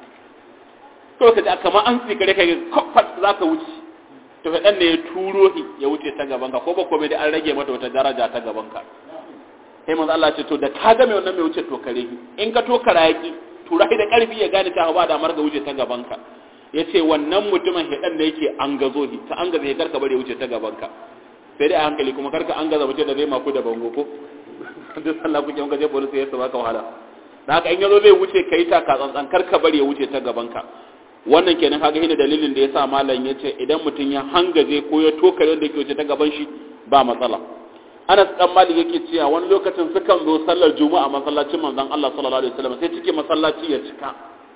to ka ji kamar an tsikare ka kofar za ka wuce to shedan ne ya turo shi ya wuce ta gaban ka ko ba komai da an rage mata wata daraja ta gaban ka sai manzo Allah ce to da ka ga mai wannan mai wuce to kare in ka to karaki tura da karfi ya gane ta ba damar ga wuce ta gabanka ya ce wannan mutumin hidan da yake an gazo shi ta an gaza ya karka bari ya wuce ta gabanka sai dai a hankali kuma karka an gaza mutum da zai maku da bango ko duk sallah kuke muka je police ya saba ka wahala da haka in yazo zai wuce kai ta ka tsantsan karka bari ya wuce ta gabanka wannan kenan kaga hina dalilin da yasa malam ya ce idan mutum ya hangaje ko ya toka wanda yake wuce ta gaban shi ba matsala Anas dan Malik yake cewa wani lokacin sukan zo sallar Juma'a masallacin manzon Allah sallallahu alaihi wasallam sai cike masallaci ya cika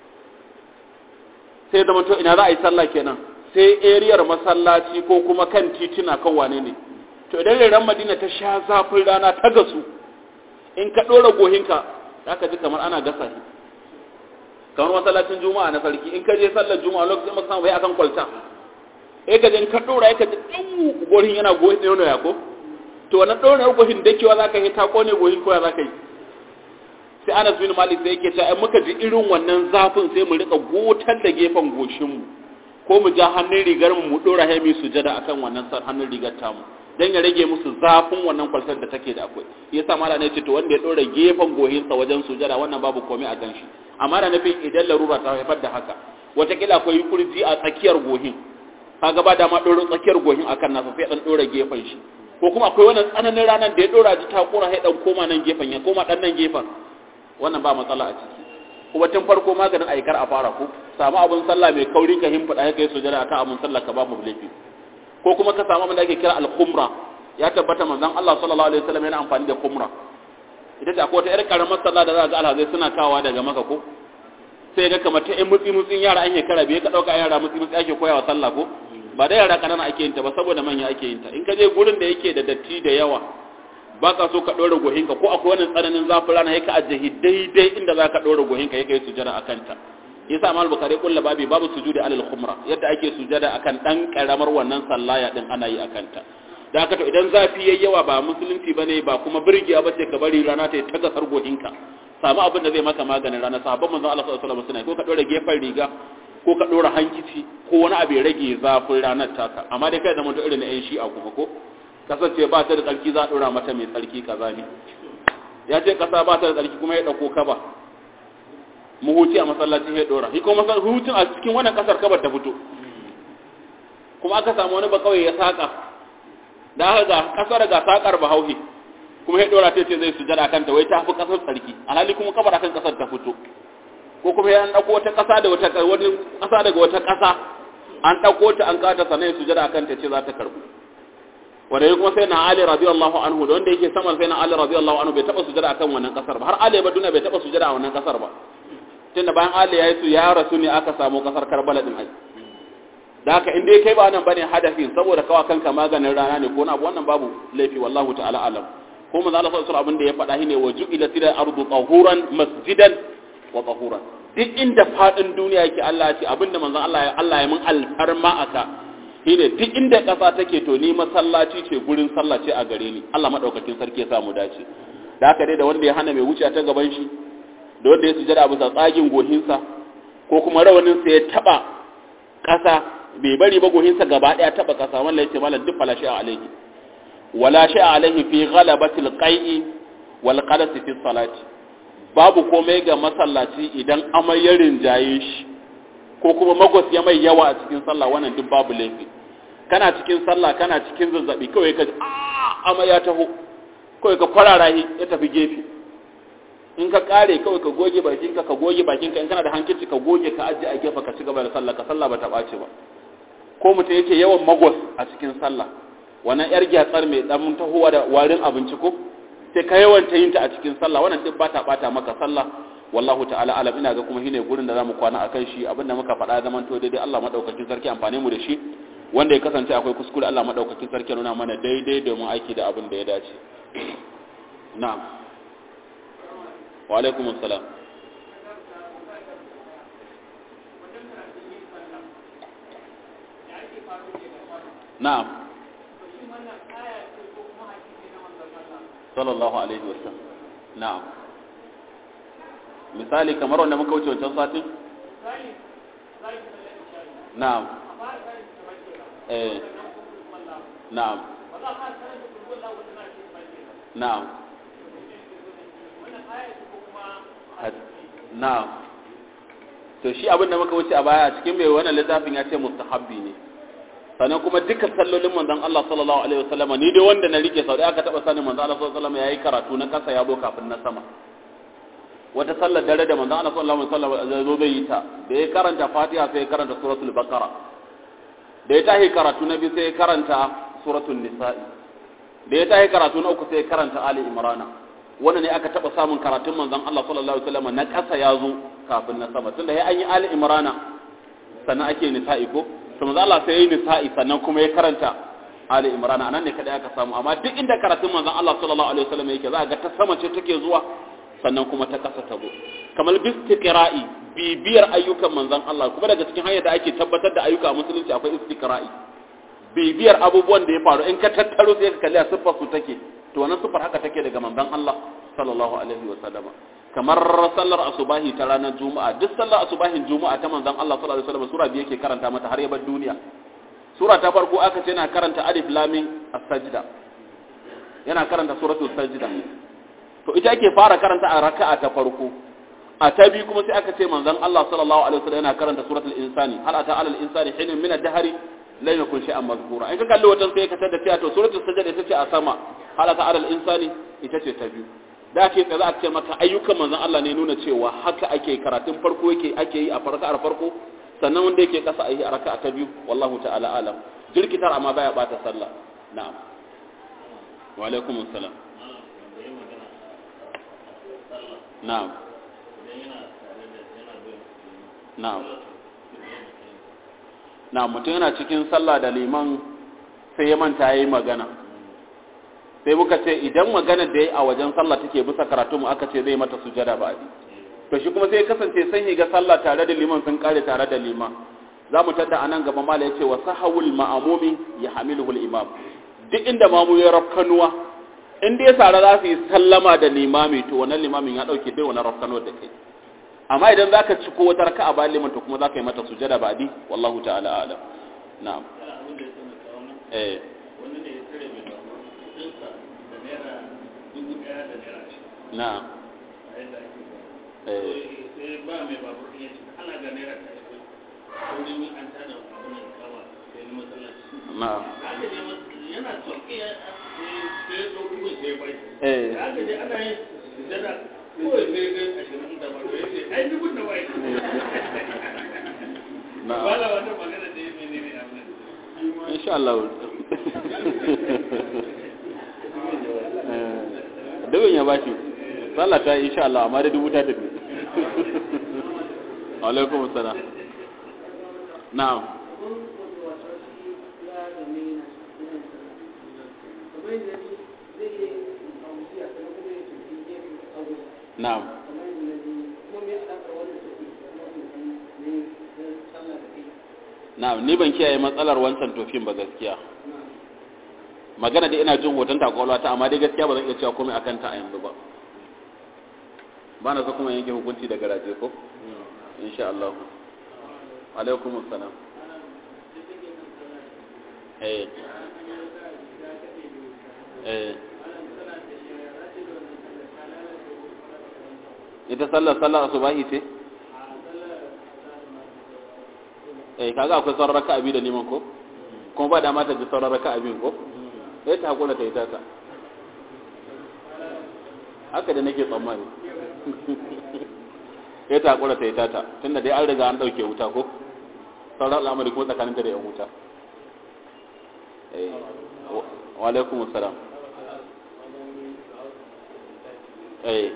sai zama to ina za a yi sallah kenan sai eriyar masallaci ko kuma kan tituna kan wane ne to idan ran Madina ta sha zafin rana ta gasu in ka dora gohinka zaka ji kamar ana gasa shi kamar masallacin Juma'a na sarki in ka je sallar Juma'a lokacin masan bai akan kwalta eh ka je in ka dora ka ji dan gohin yana gohin ne ya ko to wannan ɗaurin gohin dakewa za ka yi ta kone gohin koya za ka yi sai anas bin malik sai yake cewa muka ji irin wannan zafin sai mu rika gotar da gefen goshinmu ko mu ja hannun rigar mu mu dora haimi sujada akan wannan hannun rigar tamu dan ya rage musu zafin wannan kwalsar da take da akwai yasa mala ne ce to wanda ya dora gefen gohinsa wajen sujada wannan babu komai a ganshi amma da nufin idan larura ta haifar da haka watakila akwai kurji a tsakiyar gohin kaga ba dama dora tsakiyar gohin akan nasa sai dan dora gefen shi ko kuma akwai wannan tsananin ranar da ya dora ji takura sai dan koma nan gefen ya koma dan nan gefen wannan ba matsala a ciki kuma tun farko maganin aikar a fara ku samu abun sallah mai kauri ka himfada kai sujada akan abun sallah ka ba mu laifi ko kuma ka samu abin da ake kira al-khumra ya tabbata manzon Allah sallallahu alaihi wasallam yana amfani da kumra ita ce akwai wata yar karamar sallah da za ga alhazai suna kawa daga maka ko sai ga kamar ta ƴan mutsi mutsin yara an shekara bai ka dauka yara mutsi mutsi ake koyawa sallah ko ba da yara kanana ake yin ta ba saboda manya ake yin ta in ka je gurin da yake da datti da yawa ba ka so ka ɗora gohinka ko akwai wani tsananin zafin rana ya ka ajiye daidai inda za ka ɗora gohinka ya kai sujada a kanta yasa amal bukari kulla babi babu sujudi alal khumra yadda ake sujada akan dan karamar wannan sallaya din ana yi akan ta da haka to idan zafi yayi yawa ba musulunci bane ba kuma birgiya bace ka bari rana ta ta gasar gohinka samu abin da zai maka maganin rana sahabban manzon Allah sallallahu alaihi wasallam suna ko ka ɗora gefen riga ko ka ɗora hankici ko wani abu ya rage zafin ranar taka amma dai kai da mutum irin na yan shi'a kuma ko kasance ba ta da tsarki za a ɗora mata mai tsarki kaza ne ya ce ƙasa ba ta da tsarki kuma ya ɗauko kaba mu huci a masallaci ya ɗora shi kuma hutun a cikin wannan ƙasar kabar ta fito kuma aka samu wani bakawai ya saƙa da aka ga ƙasar ga saƙar bahauhi kuma ya ɗora ta ce zai sujada kanta wai ta fi ƙasar tsarki alhali kuma kabar akan ƙasar ta fito ko kuma ya ɗauko wata ƙasa da wata wani ƙasa daga wata ƙasa an ɗauko ta an kata sannan ya sujada kanta ce za ta karɓu wanda ya kuma sai na Ali radiyallahu anhu da wanda yake saman sai na Ali radiyallahu anhu bai taba sujada akan wannan kasar ba har Ali ba duniya bai taba sujada a wannan kasar ba tunda bayan Ali ya yi su ya rasu ne aka samu kasar Karbala din ai da haka in dai kai ba nan bane hadafin saboda kawa kanka maganin rana ne ko na abu wannan babu laifi wallahu ta'ala alam ko manzo Allah sallallahu alaihi abin da ya faɗa shine waju ila tira ardu tahuran masjidan wa tahuran duk inda fadin duniya yake Allah ya ce abinda manzo Allah ya Allah ya mun alfarma aka shine duk inda ƙasa take to ni masallaci ce gurin sallah ce a gare ni Allah madaukakin sarki ya samu dace da haka dai da wanda ya hana mai wuce ta gaban shi da wanda ya sujada bisa tsagin gohinsa ko kuma rawanin sa ya taba ƙasa bai bari ba gohinsa gaba daya taba ƙasa wallahi ce malam duk fala shi'a alaihi wala shi'a alaihi fi ghalabatil qai'i wal qalas fi salati babu komai ga masallaci idan amayarin rinjaye shi ko kuma magwas ya mai yawa a cikin sallah wannan duk babu laifi kana cikin sallah kana cikin zazzabi kawai ka ji amma ya taho kawai ka kwarara shi ya tafi gefe in ka kare kawai ka goge bakinka ka goge bakinka in kana da hankici ka goge ka ajiye a gefe ka ci gaba da sallah ka sallah ba ta ɓace ba ko mutum yake yawan magwas a cikin sallah wannan yar gyatsar mai dan tahowa da warin abinci ko sai ka yawanta yin ta a cikin sallah wannan duk ba ta ɓata maka sallah wallahu ta'ala alam ina ga kuma shine gurin da zamu kwana akan shi abinda muka faɗa zaman to daidai Allah madaukakin sarki amfane mu da shi wanda ya kasance akwai kuskure Allah madaukakin sarki nuna mana daidai domin aiki da abin da ya dace na'am wa alaikum assalam na'am sallallahu alaihi wasallam na'am misali kamar wanda muka wuce wancan satin na'am eh na'am na'am na'am to shi abin da muka wuce a baya a cikin mai wannan littafin ya ce mustahabbi ne sannan kuma duka sallolin manzon Allah sallallahu alaihi wasallam ni dai wanda na rike sau da aka taba sanin manzon Allah sallallahu alaihi wasallam yayi karatu na kasa ya zo kafin na sama wata sallar dare da manzon Allah sallallahu alaihi wasallam zo zai yi ta da ya karanta Fatiha sai ya karanta suratul Baqara da ya tahi karatu na biyu sai ya karanta suratul Nisa'i da ya tahi karatu na uku sai ya karanta Ali Imran wannan ne aka taba samun karatun manzon Allah sallallahu alaihi wasallam na kasa ya zo kafin na sama tunda ya an yi Ali Imran sannan ake Nisa'i ko to manzon Allah sai ya yi Nisa'i sannan kuma ya karanta Ali Imran anan ne kada aka samu amma duk inda karatun manzon Allah sallallahu alaihi wasallam yake za ga ta sama ce take zuwa sannan kuma ta kasa tabo kamar bistiqra'i bibiyar ayyukan manzon Allah kuma daga cikin hanyar da ake tabbatar da ayyuka a musulunci akwai istiqra'i bibiyar abubuwan da ya faru in ka tattaro sai ka kalli a siffar su take to wannan siffar haka take daga manzon Allah sallallahu alaihi wa sallama kamar sallar asubahi ta ranar juma'a duk sallar asubahin juma'a ta manzon Allah sallallahu alaihi wa sallama sura biyu yake karanta mata har ya bar duniya sura ta farko aka ce yana karanta alif lam mim as-sajda yana karanta suratul sajda to ita ake fara karanta a raka'a ta farko a ta biyu kuma sai aka ce manzon Allah sallallahu alaihi wasallam yana karanta suratul insani hal ata alal insani hinun min ad-dahri lam yakun shay'an mazkura in ka kalli watan sai ka tada cewa to suratul sajda ita ce a sama hal ata alal insani ita ce ta biyu da ake tsaye a ce maka ayyukan manzon Allah ne nuna cewa haka ake karatun farko yake ake yi a farka'ar farko sannan wanda yake kasa a yi a raka'a ta biyu wallahu ta'ala alam jirkitar amma baya bata sallah na'am wa alaikum assalam na'am na'am na'am mutum yana cikin sallah da liman sai ya manta yayi magana sai muka ce idan magana da yayi a wajen sallah take bisa karatu mu aka ce zai mata sujada ba abi to shi kuma sai ya kasance sun higa sallah tare da liman sun kare tare da liman za mu tadda anan gaba mala yace wa sahawul ma'amumi ya hamiluhul imam duk inda mamu ya rafkanuwa in dai sara za su yi sallama da limami to wannan limamin ya dauke bai wannan rafkanuwa da kai amma idan zaka ci ko wata raka'a ba liman to kuma zaka yi mata sujada ba di wallahu ta'ala alam na'am eh wani ne ya tare mai babu dinsa da naira dubu daya da naira shi na'am a yadda ake eh sai ba mai babu ɗin ya ce ana ga naira ta shi ko ne an tada abin da kama sai ni masallaci na'am aka je masa yana sauƙi ya sai ya ɗauki mai sai ya bai eh da aka je ana yin sujada kawai sai ga ashirin da ba ya ce ai dubu da bai na'am wala wata magana da ya menene abin insha Allah dubin ya bashi sallah ta yi insha Allah amma da dubu ta tafi alaikum assalam na'am na'am na'am ni ban kiyaye matsalar wancan tofin ba gaskiya magana da ina jin hoton takwalwa ta amma dai gaskiya ba zan iya cewa komai akan ta a yanzu ba ba na so kuma yanke hukunci daga raje ko insha Allah alaikum assalam eh eh ita sallar sallar asubahi ce eh kaga akwai sauran raka'a biyu da neman ko kuma ba dama ta ji sauran raka'a biyu ko sai ta hakura ta yi tata haka da nake tsammani sai ta hakura ta yi tata tunda dai an riga an dauke wuta ko sauran al'amari kuma tsakaninta da yan wuta eh wa alaikum assalam eh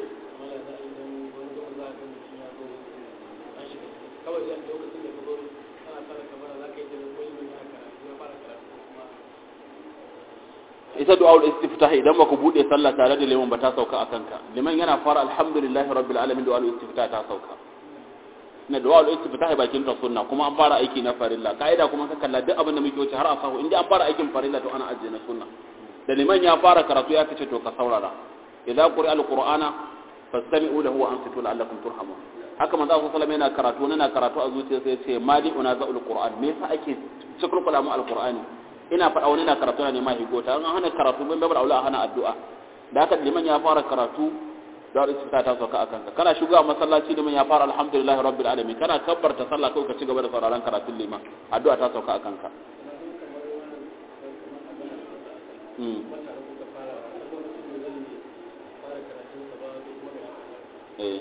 ita du'aul istiftah idan baka bude sallah tare da liman ba ta sauka akan ka liman yana fara alhamdulillahi rabbil alamin du'aul istiftah ta sauka na du'aul istiftah bakin ta sunna kuma an fara aiki na farilla kaida kuma ka kalla duk abin da muke wuce har a sahu inda an fara aikin farilla to ana ajiye na sunna da liman ya fara karatu ya kace to ka saurara idza quri'a alqur'ana fastami'u lahu wa ansitu la'allakum turhamun haka manzo sallallahu alaihi yana karatu yana karatu a zuciya sai ya ce mali una za'ul qur'an me yasa ake cikin kulamu alqur'ani ina faɗa wani na karatu na neman higota an hana karatu ban babar aula hana addu'a da haka liman ya fara karatu da wani ta ta sauka akan ka kana shiga masallaci liman ya fara alhamdulillahi rabbil alamin kana kabbarta sallah kai ka ci gaba da sauraron karatun liman addu'a ta sauka akan ka hmm eh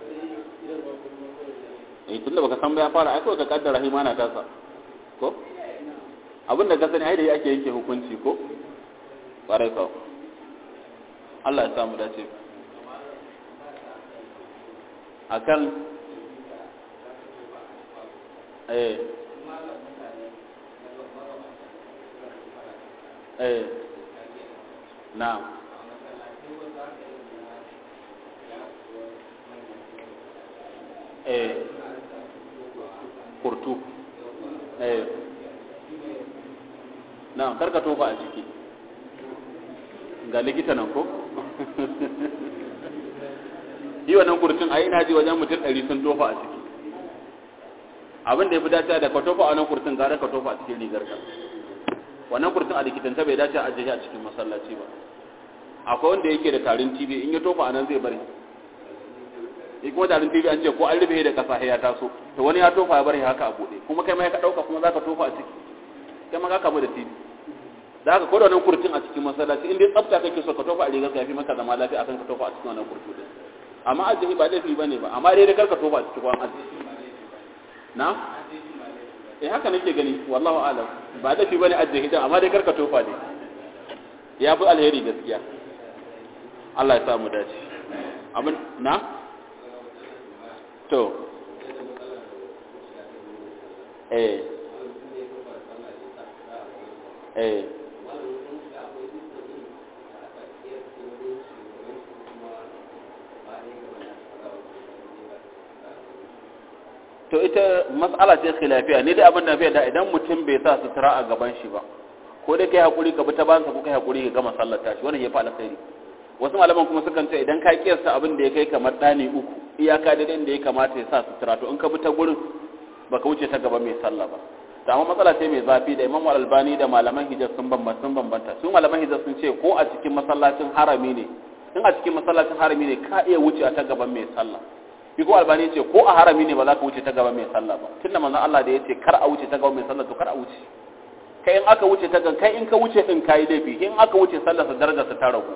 eh tunda baka san ba ya fara ai kawai ka kaddara himana ta sa ko abin da ka sani ai da ake yanke hukunci ko ƙwarai kawo Allah ya samu dace a kan eh eh na eh kurtu eh na karka tofa a ciki ga likita nan ko yi wannan kurtun a ina ji wajen mutum ɗari sun tofa a ciki abin da ya fi dace da ka tofa a wannan kurtun gara ka tofa a cikin rigar ka wannan kurtun a likitanta bai dace a ajiye a cikin masallaci ba akwai wanda yake da tarin tv in ya tofa a nan zai bari in kuma tarin tv an ce ko an rufe da kasa ya taso to wani ya tofa ya bari haka a buɗe kuma kai ma ka ɗauka kuma za ka tofa a ciki kai ma ka kamu da tv da haka koda wannan kurtin a cikin masallaci in dai tsafta kake so ka tofa a rigar ka yafi maka zama lafiya akan ka tofa a cikin wannan kurtu din amma ajihi ba laifi bane ba amma dai kar ka tofa a cikin kwan ajihi na eh haka nake gani wallahu alam ba laifi bane ajihi din amma dai kar ka tofa ne ya fi alheri gaskiya Allah ya samu dace abin na to eh eh to ita mas'ala ce khilafiya ne dai abin da fiye da idan mutum bai sa sutura a gaban shi ba ko dai kai hakuri ka bi ta bansa ko kai hakuri ka gama sallar tashi wannan ya fa alkhairi wasu malaman kuma sukan ce idan ka kiyasta abin da ya kai kamar dani uku iyaka da inda ya kamata ya sa sutura to in ka bi ta gurin baka wuce ta gaba mai sallah ba to amma matsala ce mai zafi da Imam Al-Albani da malaman hijaz sun bambanta sun bambanta su malaman hijaz sun ce ko a cikin masallacin harami ne in a cikin masallacin harami ne ka iya wuce ta gaban mai sallah shi ko albani ce ko a harami ne ba za ka wuce ta gaban mai sallah ba tunda manzon Allah da ya ce kar a wuce ta gaban mai sallah to kar a wuce kai in aka wuce ta gan kai in ka wuce din kai laifi in aka wuce sallar sa darajar sa ta ragu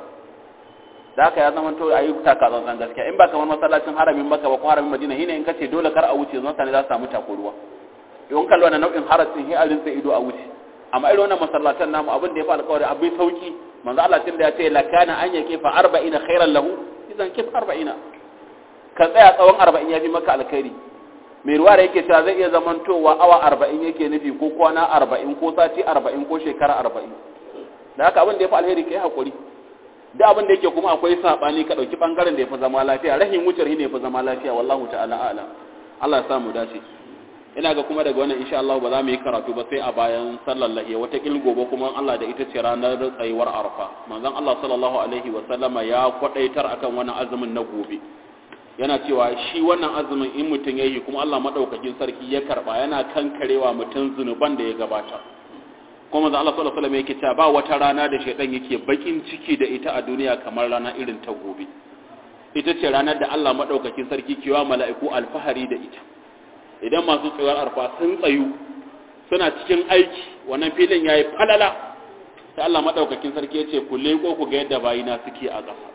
da haka ya zama to ayi taka tsantsan gaskiya in ba kamar masallacin haramin Makka ba ko haramin Madina shine in kace dole kar a wuce zan sani za su samu takuruwa in kallo na nau'in harasin hi alin sai ido a wuce amma irin wannan masallatan namu abin da ya fa alƙawari abin sauki manzo Allah tun da ya ce lakana an yake fa 40 khairan lahu idan kif 40 ka tsaya tsawon 40 ya bi maka alkhairi mai ruwa da yake cewa zai iya zamantowa awa 40 yake nufi ko kwana 40 ko sati 40 ko shekara 40 da haka abin da ya fi alheri kai hakuri da abin da yake kuma akwai sabani ka dauki bangaren da ya fi zama lafiya rahin wucin ne ya fi zama lafiya wallahu ta'ala a'lam Allah ya samu dace ina ga kuma daga wannan insha Allah ba za mu yi karatu ba sai a bayan sallar lahiya wata gobe kuma Allah da ita ce ranar tsayuwar arfa manzon Allah sallallahu alaihi wa sallama ya kwadaitar akan wannan azumin na gobe yana cewa shi wannan azumin in mutum yayi kuma Allah madaukakin sarki ya karba yana kankarewa mutum zunuban da ya gabata kuma manzon Allah sallallahu alaihi wa sallam yake cewa ba wata rana da shaytan yake bakin ciki da ita a duniya kamar rana irin ta gobe ita ce ranar da Allah madaukakin sarki kewa mala'iku alfahari da ita idan masu tsayuwar arfa sun tsayu suna cikin aiki wannan filin ya yi falala sai Allah maɗaukakin sarki ya ce ku leko ku ga yadda bayina suke a ƙasa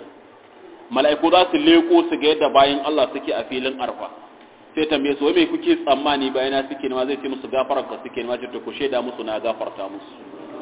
mala'iku za su leko su ga yadda bayin Allah suke a filin arfa sai tambaye su me kuke tsammani bayina suke nema zai ce musu gafarar ka suke nema ce to ku shaida musu na gafarta musu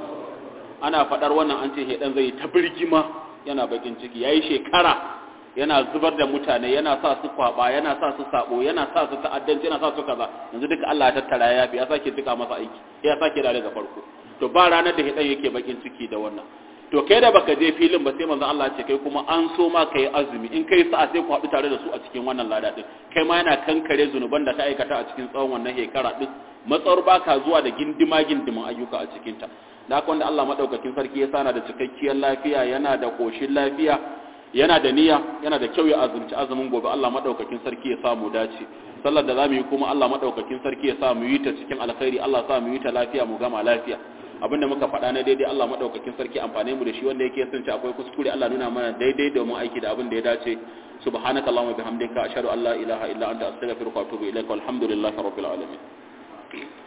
ana faɗar wannan an ce hedan zai ta birgima yana bakin ciki yayi shekara yana zubar da mutane yana sa su kwaba yana sa su sabo yana sa su ta'addanci yana sa su kaza yanzu duka Allah ya tattara ya yafi ya sake duka masa aiki ya sake da daga farko to ba ranar da hidan yake bakin ciki da wannan to kai da baka je filin ba sai manzo Allah ce kai kuma an so ma kai azumi in kai sa'a sai ku haɗu tare da su a cikin wannan lada din kai ma yana kankare zunuban da ka aikata a cikin tsawon wannan shekara din matsawar baka zuwa da gindima gindimin ayyuka a cikin ta da haka wanda Allah madaukakin sarki ya sana da cikakkiyar lafiya yana da koshin lafiya yana da niyya yana da kyau ya azumci azumin gobe Allah madaukakin sarki ya samu dace sallar da zamu yi kuma Allah madaukakin sarki ya samu yi ta cikin alkhairi Allah sa mu yi ta lafiya mu gama lafiya abinda muka faɗa na daidai Allah madaukakin sarki amfane mu da shi wanda yake sun ci akwai kuskure Allah nuna mana daidai domin aiki da abin da ya dace subhanakallahumma bihamdika ashhadu an la ilaha illa anta astaghfiruka wa atubu ilaik walhamdulillahi rabbil alamin